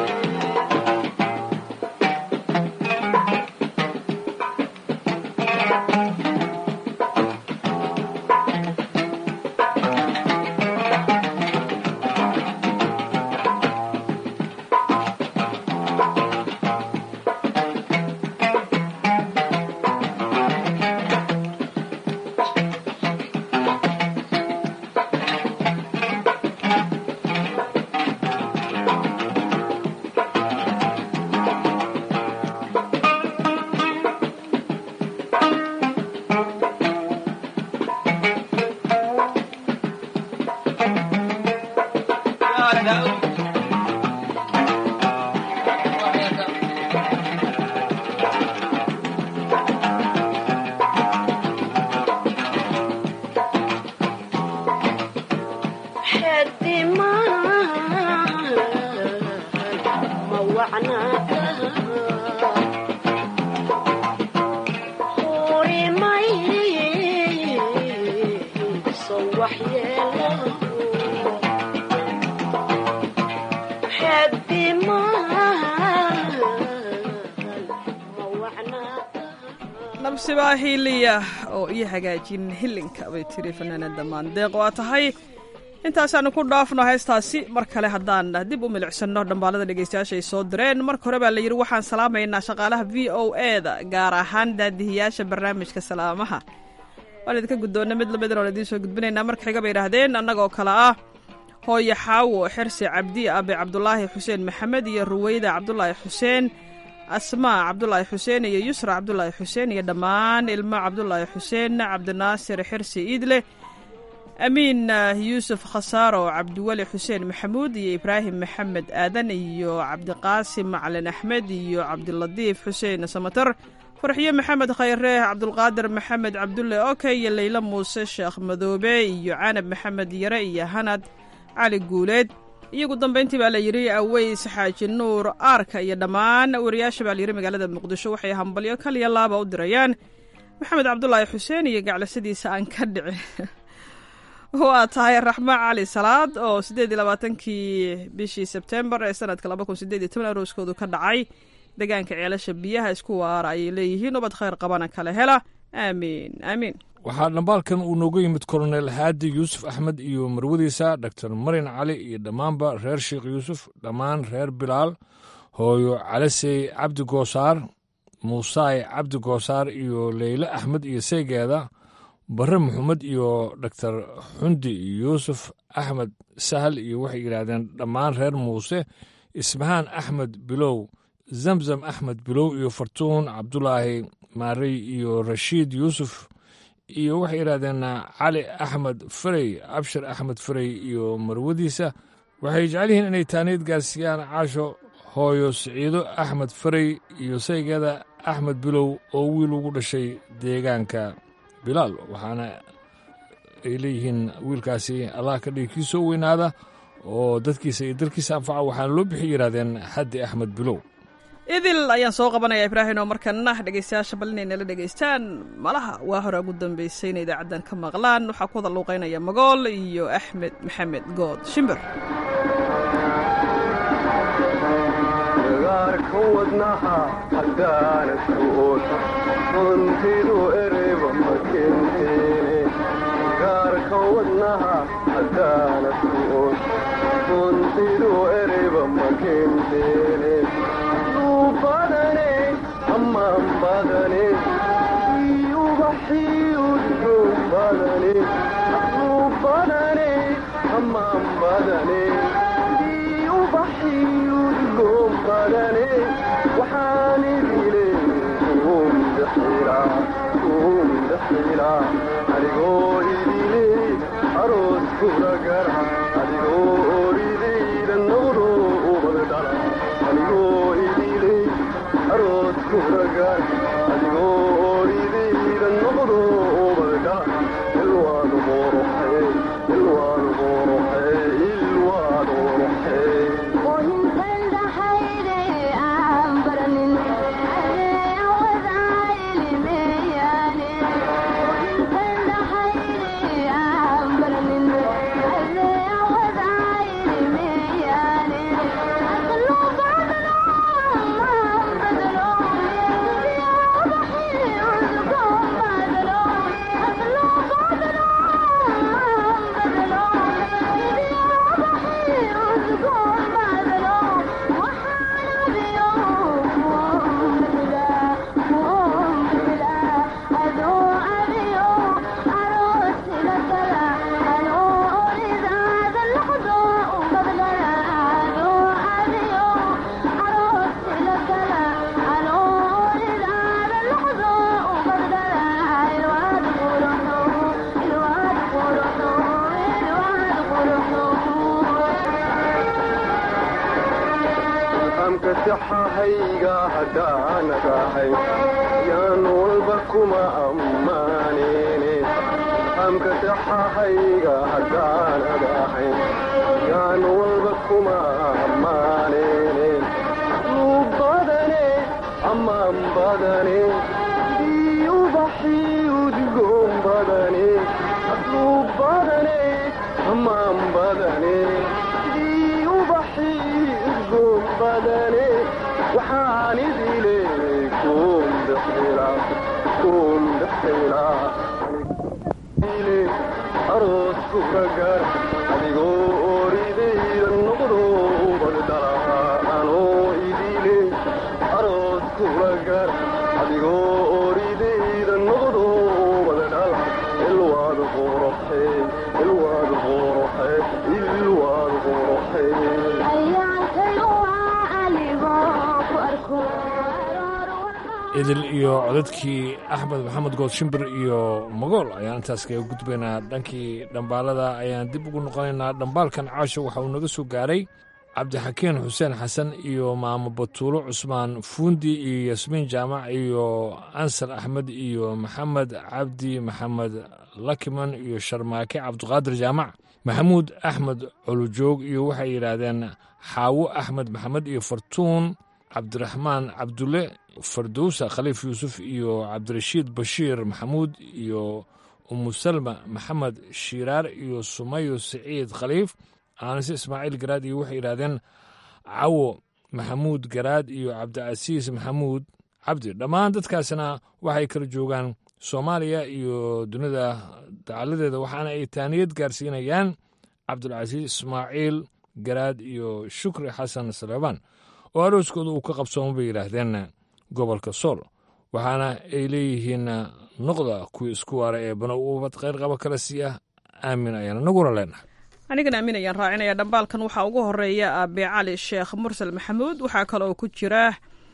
nabsibaa hiiliya oo ii hagaajin hilinka bay tiri fanaanada maandeeq waa tahay intaasaanu ku dhaafno heestaasi mar kale haddaan dib u milicsano dhambaalada dhegeystayaasha ay soo direen marka hore baa la yidhi waxaan salaamaynaa shaqaalaha v o e da gaar ahaan daadihiyaasha barnaamijka salaamaha waan idinka guddoonna mid lamidna oon idiin soo gudbinaynaa marka xiga bay idhaahdeen annagoo kale ah hooye xaawo xirsi cabdi abe cabdulaahi xuseen maxamed iyo ruweyda cabdulaahi xuseen asmaa cabdulaahi xuseen iyo yusra cabdulaahi xuseen iyo dhammaan ilmo cabdulaahi xuseen cabdinaasir xirsi iidle amiin yuusuf khasaaro cabdiweli xuseen maxamuud iyo ibraahim maxamed aadan iyo cabdiqaasim macalin axmed iyo cabdilatiif xuseen samatar farxiyo maxamed khayre cabdulqaadir maxamed cabdulle oke iyo leylo muuse sheekh madoobe iyo canab maxamed yare iyo hanad cali guuleed iyagu dambayntii baa la yidhi aweys xaaji nuur aarka iyo dhammaan wariyaasha baa layidhi magaalada muqdisho waxay hambalyo kaliya laaba u dirayaan maxamed cabdulaahi xuseen iyo gaclasadiisa aan ka dhicin waa tahay raxmaan cali salaad oo siddeed iyo labaatankii bishii sebtembar ee sanadka laba kun sideed iyo toban arooskoodu ka dhacay deegaanka ceelasha biyaha isku waara ayay leeyihiin ubad khayr qabana kala hela aamiin aamiin waxaa dhambaalkan uu nooga yimid kolonel haadi yuusuf axmed iyo marwadiisa doctor marin cali iyo dhammaanba reer sheekh yuusuf dhammaan reer bilaal hooyo calasey cabdi goosaar muusaay cabdi goosaar iyo leyle axmed iyo seygeeda barre maxamed iyo doctor xundi yuusuf axmed sahal iyo waxay yidhaahdeen dhammaan reer muuse ismahaan axmed bilow zamzam axmed bilow iyo fartuun cabdulaahi maarey iyo rashiid yuusuf iyo waxay yidhahdeen cali axmed farey abshir axmed farey iyo marwadiisa waxay jecel yihiin inay taaniid gaarsiiyaan caasho hooyo siciido axmed farey iyo saygeeda axmed bilow oo wiil ugu dhashay deegaanka bilaal waxaana ay leeyihiin wiilkaasi allah ka dhigi kii soo weynaada oo dadkiisa iyo dalkiisa anfaca waxaana loo bixi yidhahdeen xaddi axmed bilow idil ayaan soo qabanaya ibraahim oo markana dhegeystayaasha bal inay nala dhegeystaan malaha waa hore ugu dambeysay inay idaacaddan ka maqlaan waxaa ku wada luuqaynaya magool iyo axmed maxamed good shimbir gaarka wadnaha haddaanad ku ood runtidu ereyba ma kenteene gaarka wadnaha haddaanad ku ood runtidu ereyba ma kenteene luu badane ammaan badane ubaxiyudgow badane luu badane ammaan badane ubaxiyudgow badane waxaan idile umdaxila umdaxila adigoo idile aroos kula gara adigoo oridayda noqdo ubad dhala adigoo idile aroos kula gara adigoo oridayda noqdo ubad dhala ilwaad boroxe ilwaad boroxe ilwaad boroxe Yeah. amka saxahayga haddaanad ahay yaan walba kuma ammaanine amka saxahayga haddaanad ahay yaan walba kuma ammaanine luu badane ammaan badane sidii ubaxii udgoon badane luu badane ammaan badane sidii ubaxii udgoon badane waxaan idile kun dhexila kun dhexila ile aroos kuragar adigoo oridayda noqdo ubadala anoo idile aroos kuragar adigoo oridayda noqdo ubadala ilwaad qoroxe ilwaad qoroxe ilwaad qoroxe idil iyo codadkii axmed maxamed good shimbir iyo magool ayaan intaas kaga gudbaynaa dhankii dhambaalada ayaan dib ugu noqonaynaa dhambaalkan caasho waxa uu naga soo gaaray cabdixakiin xuseen xasan iyo maamo batuulo cusmaan fuundi iyo yasmiin jaamac iyo ansar axmed iyo maxamed cabdi maxamed lakiman iyo sharmaake cabdiqaadir jaamac maxamuud axmed colujoog iyo waxay yidhaahdeen xaawo axmed maxamed iyo fartuun cabdiraxmaan cabdulle fardowsa khaliif yuusuf iyo cabdirashiid bashiir maxamuud iyo umusalma maxamed shiiraar iyo sumayo siciid khaliif aanise ismaaciil garaad iyo waxay yidhahdeen cawo maxamuud garaad iyo cabdicasiis maxamuud cabdi dhammaan dadkaasna waxay kala joogaan soomaaliya iyo dunida dacaladeeda waxaana ay taaniyad gaarsiinayaan cabdulcasiis ismaaciil garaad iyo shukri xasan saleebaan oo arooskooda uu ka qabsooma bay yidhaahdeen gobolka sool waxaana ay leeyihiin noqda kuwii isku waara ee bana ubad kheyr qaba kala siiya aamin ayaan anaguna leenahay anigana aamin ayaan raacinaya dhambaalkan waxaa ugu horeeya aabe cali sheekh mursal maxamuud waxaa kaloo ku jira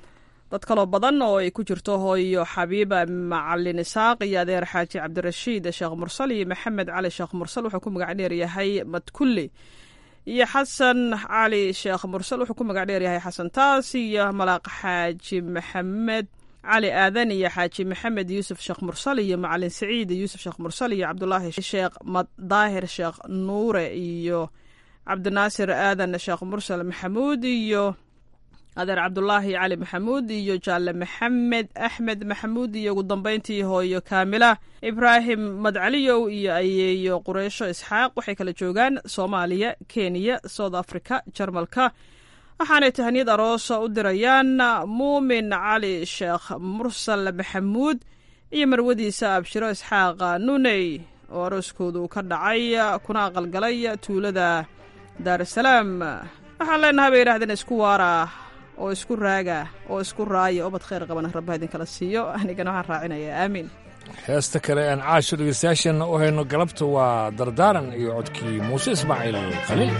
dad kaloo badan oo ay ku jirto hooyo xabiiba macalin isaaq iyo adeer xaaji cabdirashiid sheekh mursal iyo maxamed cali sheekh mursal wuxuu ku magac dheer yahay madkulli iyo xasan cali sheekh mursal wuxuu ku magac dheer yahay xasan taas iyo malaaq xaaji maxamed cali aadan iyo xaaji maxamed yuusuf sheekh mursal iyo macalin saciid yuusuf sheekh mursal iyo cabdulaahi sheekh daahir sheekh nuure iyo cabdinaasir aadan sheekh mursal maxamuud iyo adeer cabdulaahi cali maxamuud iyo jaalle maxamed axmed maxamuud iyo ugu dambeyntii hooyo kaamila ibraahim madcaliyow iyo ayeeyo qureysho isxaaq waxay kala joogaan soomaaliya kenya south africa jarmalka waxaanay tahaniyad aroosa u dirayaan muumin cali sheekh mursal maxamuud iyo marwadiisa abshiro isxaaq nuney oo arooskoodu ka dhacay kuna aqalgalay tuulada daarusalaam waxaan leenahay bay yidhahdeen isku waara oo isku raaga oo isku raaya ubad khayr qabana rabbaha idinkala siiyo anigana waxaan raacinayaa aamiin heesta kale aan caasho dhegeystayaasheenna u hayno galabta waa dardaaran iyo codkii muuse ismaaciil khaliil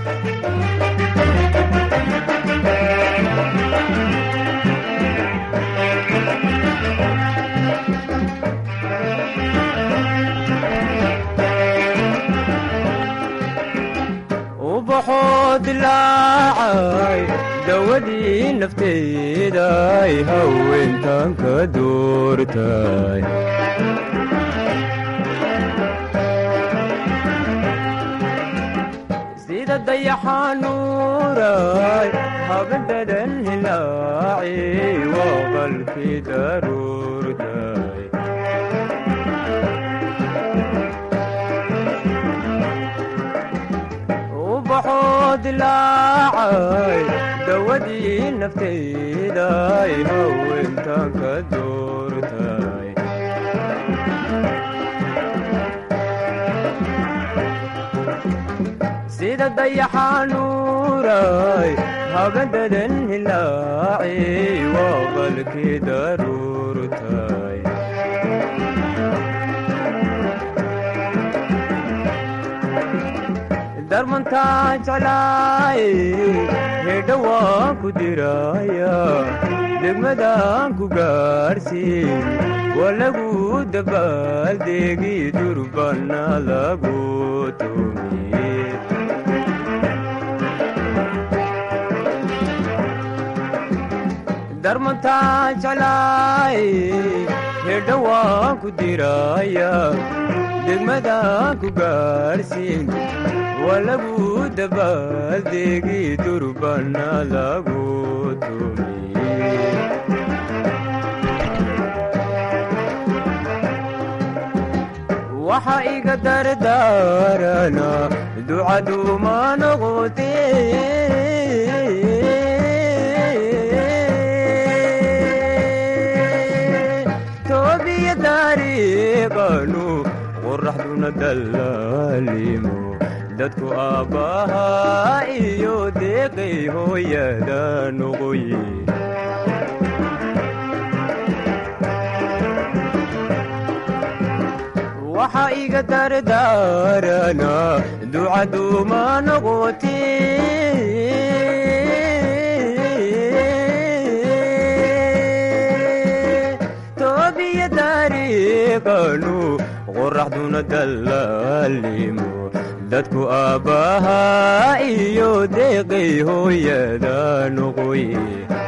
ubaxoo dilaacay dawadii nafteeday haweentan ka doortay sida dayaxanuuray habadadan hilaaci waa qalkii daruurtay ubaxoo dilaacay dawadii nafteeday haweentan ka doortay sida dayaxanuur nuuray habadadan hilaaci waa qalkii daruurtay darmantaa jeclaay hedha waan ku diraya degmadaan ku gaarhsiin waa lagu dabaaldeegi durbana lagu tumiye darmantaa jeclaay hedha waan ku diraya degmadaan ku gaarhsiin waa lagu dabaaldeegi durbana lagu tumiye waxa iga dardaarana ducaduuma noqote toobiya taariiqanu qoraxduna dallaalimo dadku aabbahaa iyo deeqay hooyada noqoye waxa iga dardaarana ducaduuma noqote toobiya taariiqanu qoraxduna dallaalimo dadku aabbahaa iyo deeqay hooyada noqoye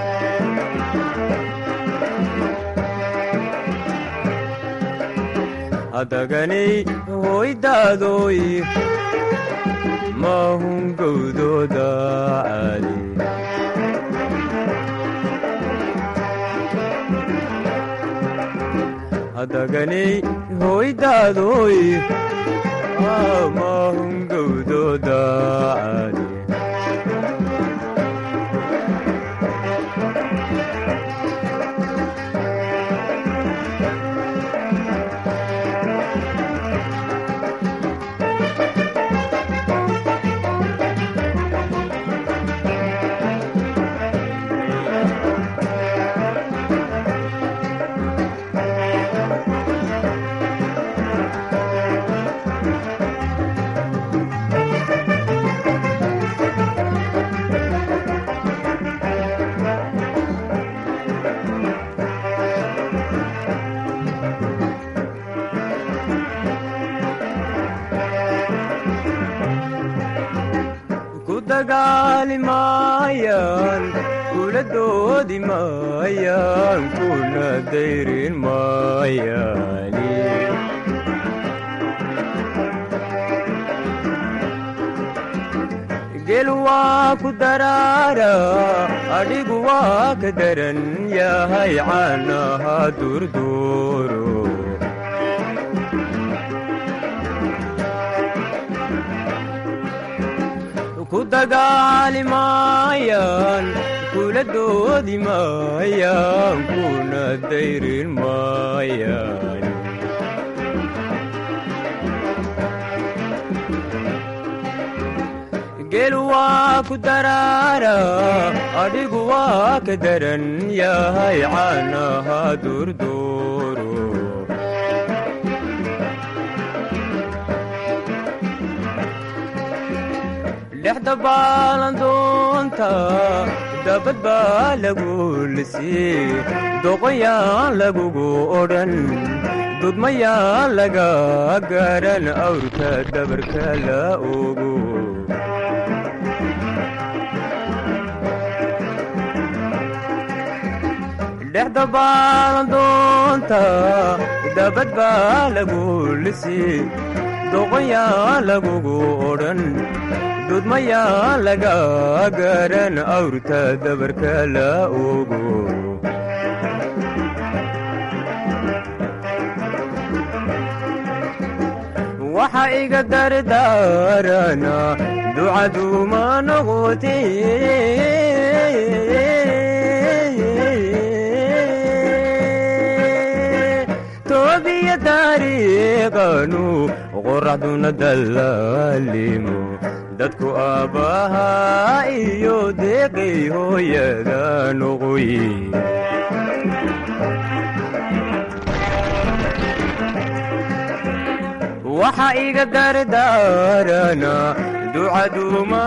hadaganay hoydaadoy maahun gowdooda caali hadaganay hoydaadoy maahun gowdooda caali ku dagaali maayaan kula doodi maayaan kuna dayrin maayaani gel waa ku daraara adhigu waa ka daran yahay caanaha durduuro ku dagaali maayaan kula doodi maayaan kuna dayrin maayaan gel waa ku daraara adhigu waa ka daran yahay caanaha durduuro dhexda baalandoonta dabad baa lagu lisii doqoyaan lagugu odhan dudmayaan laga garan awrka dabarka la ogo dhexda baalandoonta dabad baa lagu lisii doqoyaan lagugu odhan dudmayaa laga garan awrta dabarka la ogo waxa iga dardaarana ducaduuma noqote toobiya taariiqanu qoraxduna dallaalimo dadku aabbaha iyo deeqay hooyada noqoye waxa iga dardaarana ducaduma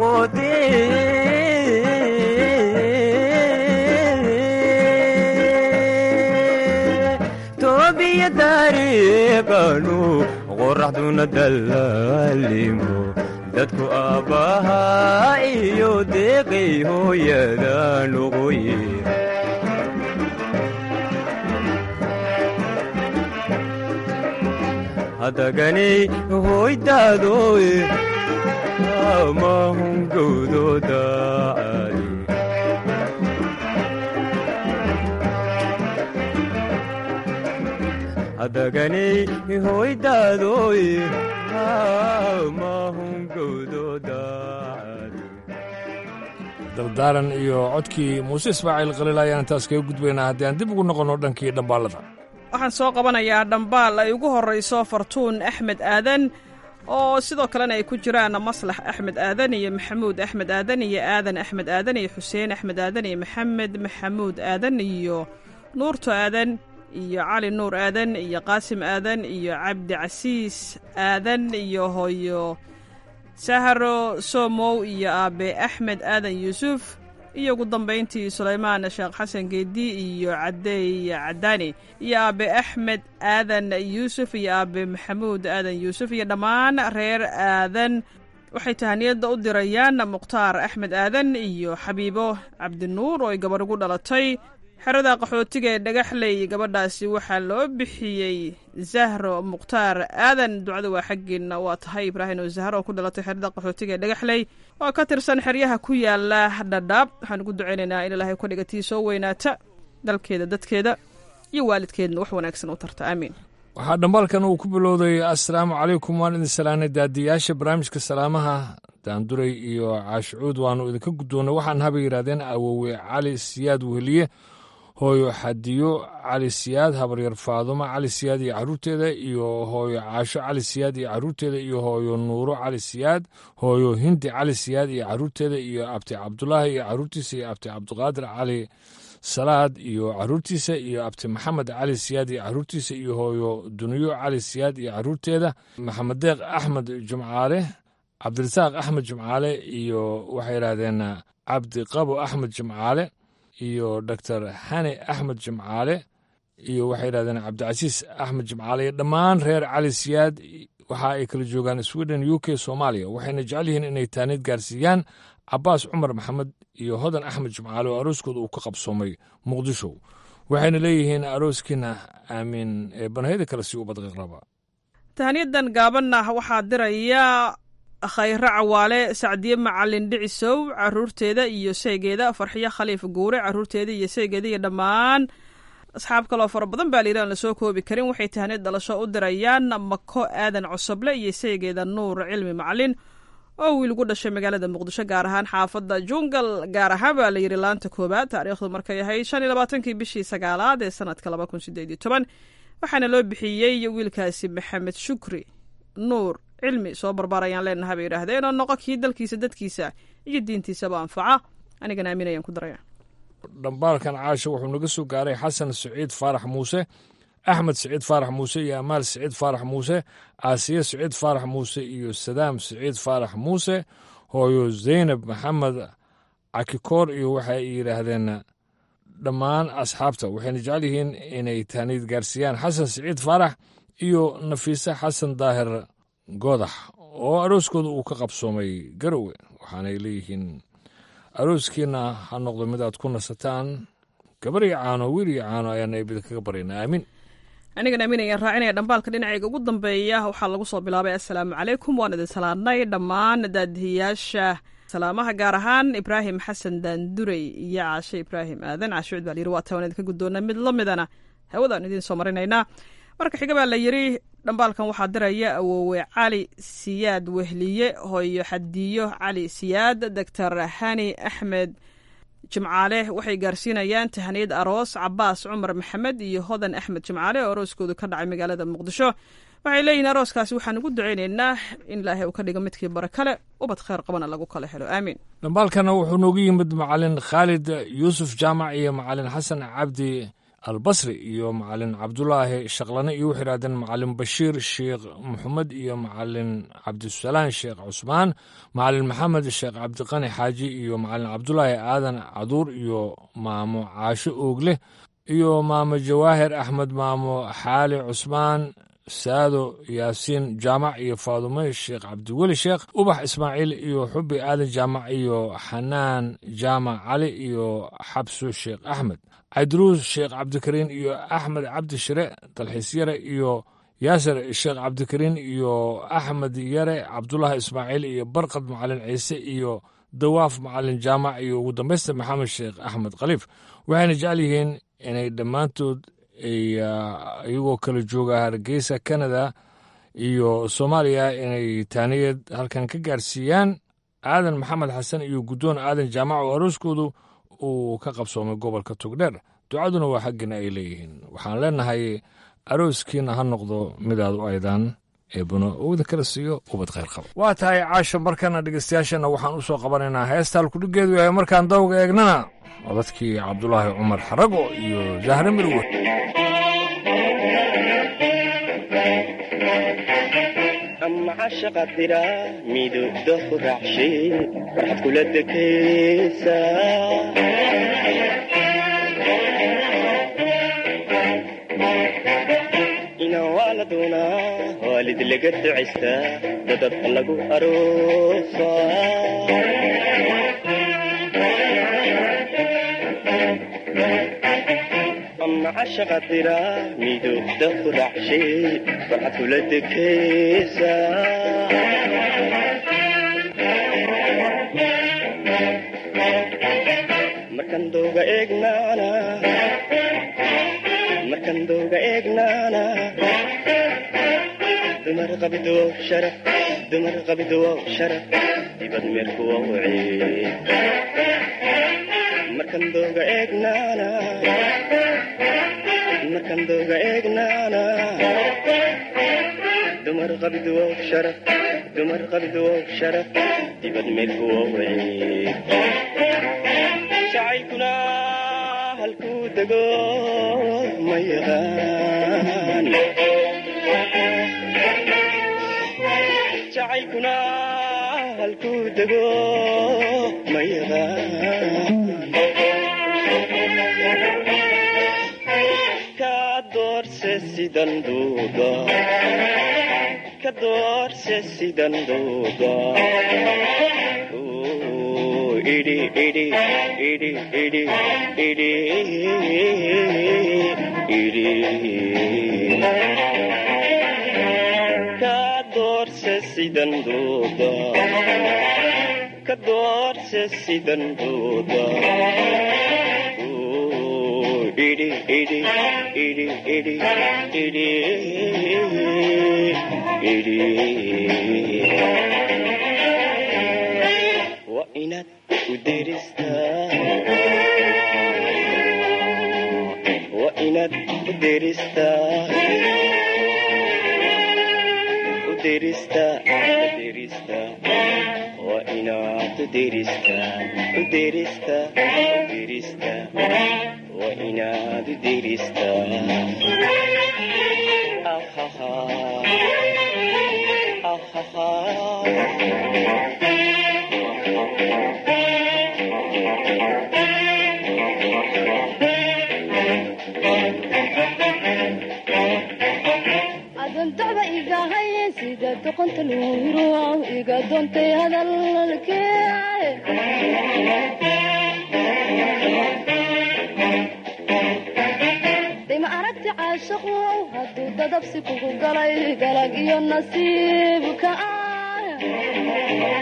noqote toobiya dariiqanu qoraxduna dallaalimo dadku aabbaha iyo deeqay hooyada noqoye hadaganay hoydaadoe amahungowdooda cali hadaganay hoydaadoe amahungowdooda dardaaran iyo codkii muuse ismaaciil khaliil ayaan intaas kaga gudbaynaa haddii aan dib ugu noqonno dhankii dhambaallada waxaan soo qabanayaa dhambaal ay ugu horrayso fartuun axmed aadan oo sidoo kalena ay ku jiraan maslax axmed aadan iyo maxamuud axmed aadan iyo aadan axmed aadan iyo xuseen axmed aadan iyo maxamed maxamuud aadan iyo nuurto aadan iyo cali nuur aadan iyo qaasim aadan iyo cabdi casiis aadan iyo hooyo saharo somow iyo aabe axmed aadan yuusuf iyo ugu dambayntii sulaymaan sheekh xasan geedi iyo cadeey cadaani iyo aabe axmed aadan yuusuf iyo aabe maxamuud aadan yuusuf iyo dhammaan reer aadan waxay tahaniyadda u dirayaan mukhtaar axmed aadan iyo xabiibo cabdinuur oo ay gabarh ugu dhalatay xerada qaxootiga ee dhagaxley gabadhaasi waxaa loo bixiyey zahro mukhtaar aadan ducada waa xaggeena waa tahay ibraahim oo zahro oo ku dhalatay xerada qaxootiga ee dhagaxley oo ka tirsan xeryaha ku yaala dhadhaab waxaan ugu ducaynaynaa in ilaahay ku dhigatii soo weynaata dalkeeda dadkeeda iyo waalidkeedna wax wanaagsan u tarta aamiin waxaa dhambaalkan uu ku bilowday assalaamu calaykum waan idin salaanay daadiyaasha barnaamijka salaamaha daanduray iyo caashicuud waannu idinka guddoonnay waxaan haba yidhahdeen awowe cali siyaad weheliye hooyo xadiyo cali siyaad habaryar faadumo cali siyaad iyo caruurteeda iyo hooyo caasho cali siyaad iyo caruurteeda iyo hooyo nuuro cali siyaad hooyo hindi cali siyaad iyo caruurteeda iyo abti cabdulaahi iyo caruurtiisa iyo abti cabdiqaadir cali salaad iyo caruurtiisa iyo abti maxamed cali siyaad iyo caruurtiisa iyo hooyo duniyo cali siyaad iyo caruurteeda maxamed deeq axmed jumcaale cabdirasaaq axmed jumcaale iyo waxay yidhaahdeen cabdi qabo axmed jumcaale iyo doctor xani axmed jimcaale iyo waxay yidhahdeen cabdicasiis axmed jimcaale iyo dhammaan reer cali siyaad waxa ay kala joogaan sweden u k soomaaliya waxayna jecel yihiin inay taaniid gaarsiiyaan cabaas cumar maxamed iyo hodan axmed jimcaale oo arooskooda uu ka qabsoomay muqdisho waxayna leeyihiin arooskiina aamiin ee banahyada kale si u badqiqraba tahaniyadan gaabanna waxaa diraya khayre cawaale sacdiye macalin dhicisow caruurteeda iyo seegeeda farxiyo khaliif guure caruurteeda iyo seegeeda iyo dhammaan asxaab kaloo fara badan baa layidhi aan lasoo koobi karin waxay tahaniyad dhalasho u dirayaan mako aadan cosoble iyo seegeeda nuur cilmi macalin oo wiil gu dhashay magaalada muqdisho gaar ahaan xaafadda jungal gaar ahaan baa layidhi laanta koobaad taariikhdu markay ahayd shan iyo labaatankii bishii sagaalaad ee sanadka laba kun sideed iyo toban waxaana loo bixiyey wiilkaasi maxamed shukri nuur cilmi soo barbaar ayaan leenahay bay yidhaahdeen oo noqo kii dalkiisa dadkiisa iyo diintiisaba anfaca anigana aamin ayaan ku daraya dhambaalkan caasha wuxuu naga soo gaaray xasan siciid faarax muuse axmed siciid faarax muuse iyo amaal siciid faarax muuse aasiye siciid faarax muuse iyo sadaam siciid faarax muuse hooyo zaynab maxamed cakikoor iyo waxay yidhaahdeen dhammaan asxaabta waxayna jecel yihiin inay taaniid gaarsiiyaan xasan siciid faarax iyo nafiise xasan daahir goodax oo arooskooda uu ka qabsoomay garowe waxaanay leeyihiin arooskiina ha noqdo mid aad ku nasataan gabar iyo caano wiil iyo caano ayaana ibida kaga baryaynaa aamin anigan aamin ayaan raacinaya dhambaalka dhinacayga ugu dambeeya waxaa lagu soo bilaabay assalaamu calaykum waan idin salaadnay dhammaan daadihiyaasha salaamaha gaar ahaan ibraahim xasan daandurey iyo caashe ibraahim aadan caashe cud baa layiri waa taa waan idinka guddoona mid la midana hawadaan idiin soo marinaynaa marka xiga baa la yiri dhambaalkan waxaa diraya awoowe cali siyaad wehliye hooyo xadiyo cali siyaad doctor hani axmed jimcaale waxay gaarsiinayaan tahaniyad aroos cabaas cumar maxamed iyo hodan axmed jimcaale oo arooskoodu ka dhacay magaalada muqdisho waxay leeyihin arooskaasi waxaan ugu ducaynaynaa in ilaahay uu ka dhigo midkii bara kale ubad khayr qabana lagu kala helo aamiin dhambaalkana wuxuu noogu yimid macalin khaalid yuusuf jaamac iyo macalin xasan cabdi albasri iyo macalin cabdulaahi shaqlane iyo wuxuu yidhahdeen macalin bashiir sheekh maxamed iyo macalin cabdisalaan sheekh cusmaan macalin maxamed sheekh cabdiqani xaaji iyo macalin cabdulaahi aadan caduur iyo maamo caasho oogle iyo maamo jawaahir axmed maamo xaali cusmaan saado yaasiin jaamac iyo faadume sheekh cabdiweli sheekh ubax ismaaciil iyo xubi aadan jaamac iyo xanaan jaamac cali iyo xabsu sheekh axmed cabdiruus sheekh cabdikariin iyo axmed cabdi shire dalxiis yare iyo yaasir sheekh cabdikariin iyo axmed yare cabdulaahi ismaaciil iyo barkad macalin ciise iyo dawaaf macalin jaamac iyo ugu dambaysta maxamed sheekh axmed khaliif waxayna jecel yihiin inay dhammaantood iyagoo kala jooga hargeysa canada iyo soomaaliya inay taaniyad halkan ka gaarsiiyaan aadan maxamed xasan iyo guddoon aadan jaamac oo arooskoodu uu ka qabsoomay gobolka togdheer ducaduna waa xaggiina ay leeyihiin waxaan leenahay arooskiina ha noqdo midaad u aydaan eebuna owda kala siiyo ubad khayr qaba waa tahay caasho markana dhegeystayaashana waxaan u soo qabanaynaa heesta halkudhigeedu yahay markaan dawga eegnana codadkii cabdulaahi cumar xarago iyo zahre mirwe amcashaqa dira midowda ku raacshe waxaad kula dekaysaa inaan waa la doonaa waalid laga ducaystaa dadab lagu aroosaa amcashaqa dira midowda ku raacshe waxaad kula dekaysaa markan dooga eegnaana markan dooga eegnaana dumar qabido sharaf dumar qabido sharaf dibad meerkuwa wacee markan dooga eegnaana markan dooga eegnaana dumar qabido sharaf dumar qabido sharaf dibad meerkuwa wacee jacaylkuna halkuu dego ma yaqaan jacaylkuna halkuu dego ma yaqaan ka doorse sidan duuda ka doorse sidan duuda idi idi idi idi idi idi ka doorse sidan duuda ka doorse sidan duuda idi idi idi idi idi idi waa inaad u deristaa waa inaad u deristaa u deristaa u deristaa waa inaad u deristaa u deristaa u deristaa waa inaad u deristaa ahaha adoontada igahay sida doqonta loo hiro iga doontay hadalkee dima aragti caashaqu hadduu dadabsi kugu galay galag iyo nasiibka ah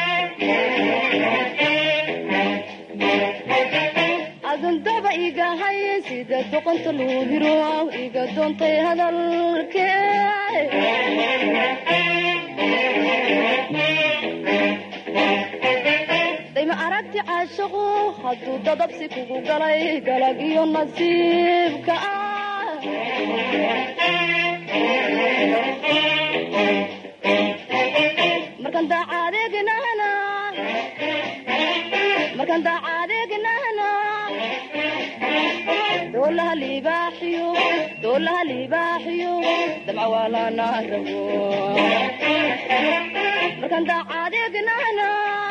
adundaba igahay sida doqonta loo hiro iga doontay hadalkee dayma aragti caashaqu hadduu dadabsi kugu galay galag iyo nasiibka ah markan daacadeegnahna markan daacadeegnahna doolaha libaaxiyo doolaha libaaxiyo damca waalana rabo markan daacadeegnahna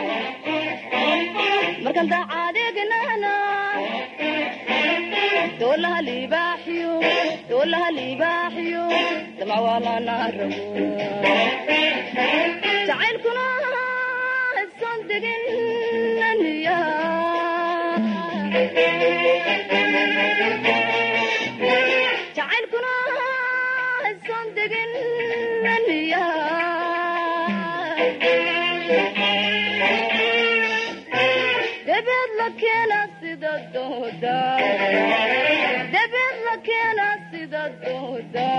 markan daacadeegnahna doolaha libaaxiyo doolaha libaaxiyo damca waalana rabo jacaylkuna son degin aniya jacaylkuna son degin aniya debeed la keena sida dooda debeed la keena sida dooda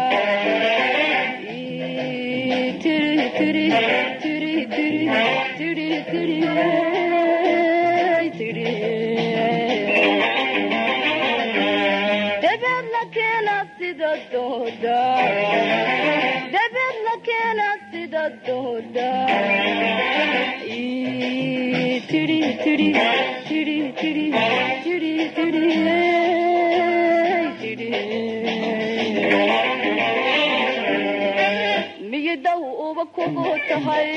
tiri tiri tiri tiri tiri tiri tiri debeed la keena sida dooda debeed la keena sida dooda tiri tiri tiri tiri tiri tiri tiri miyidaw uba kugu tahay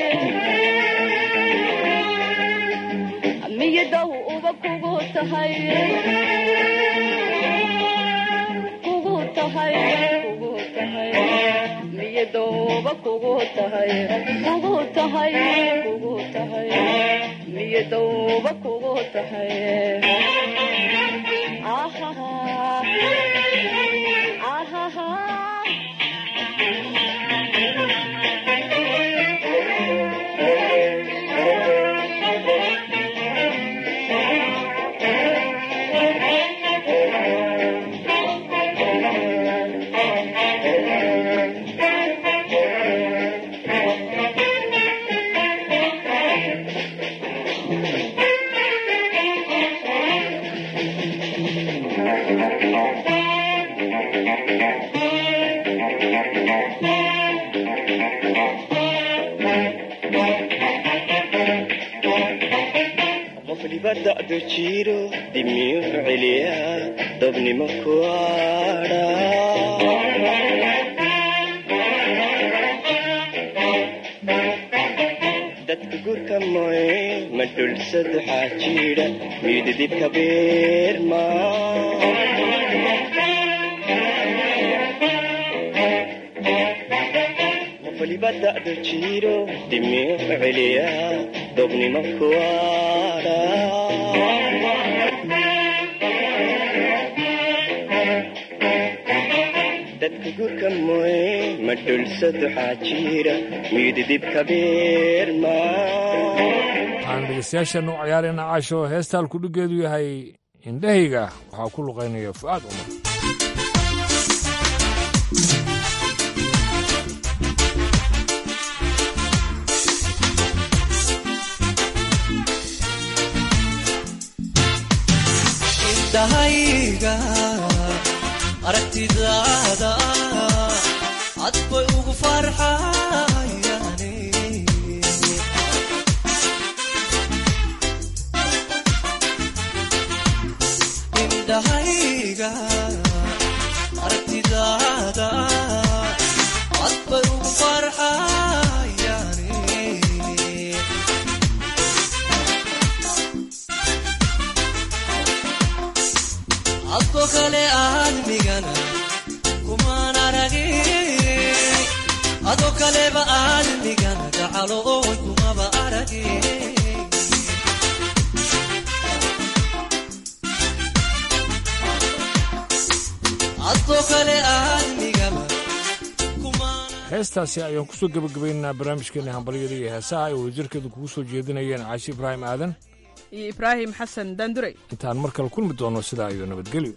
miyidaw uba kugu tahay kugu tahay kugu tahay miyadowba kugu tahay kugu tahay kugu tahay miyadowba kugu tahay ahaha ahaha qof dhibada'du jiro dimiyu celiya dobnimo kuadha dadka gurka moye ma dhulsad waxaa jira miydidibka beerma qof dhibada'du jiro dimiyu celiya dobnimo kuadha dadka gurka moye ma dhulsad waxaa jira miydidibka beerma waxaan dhegeystayaashan u ciyaarayna caasho heestaan kudhigeedu yahay indhahayga waxaa ku luqaynaya fu'aad cumar indhahayga aragtidaada cad bay ugu farxayane indhahayga aragtidaada cad bay ugu farxayane adko kale aadmigana kumaan aragin ado kaleba aadmigana gacalo oy kumaba aragin adko kale aadmigaba heestaasi ayaan kusoo gebagabaynaynaa barnaamijkeena hambalyada iyo heesaha ay wadajirkeedu kugu soo jeedinayeen caashi ibraahim aadan iyo ibraahim xasan daandurey intaan mar kale kulmi doono sidaa iyo nabadgelyo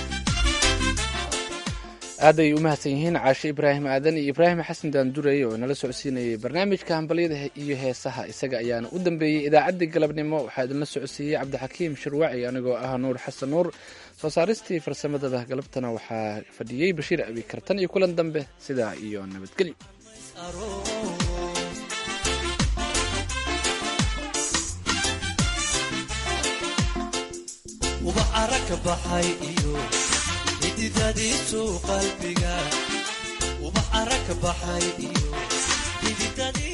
aad ay u mahadsan yihiin caashe ibraahim aadan iyo ibraahim xasan daandurey oo nala socodsiinayay barnaamijka hambalyada iyo heesaha isaga ayaana u dambeeyey idaacaddii galabnimo waxaa idinla socodsiiyey cabdixakiim shirwaci anigoo ah nuur xasan nuur soo saaristii farsamadaba galabtana waxaa fadhiyey bashiir abi kartan iyo kulan dambe sidaa iyo nabadgelyo ubax ara ka baxay iyo xididadiisu qalbiga ubax ara ka baxay iyo xididadii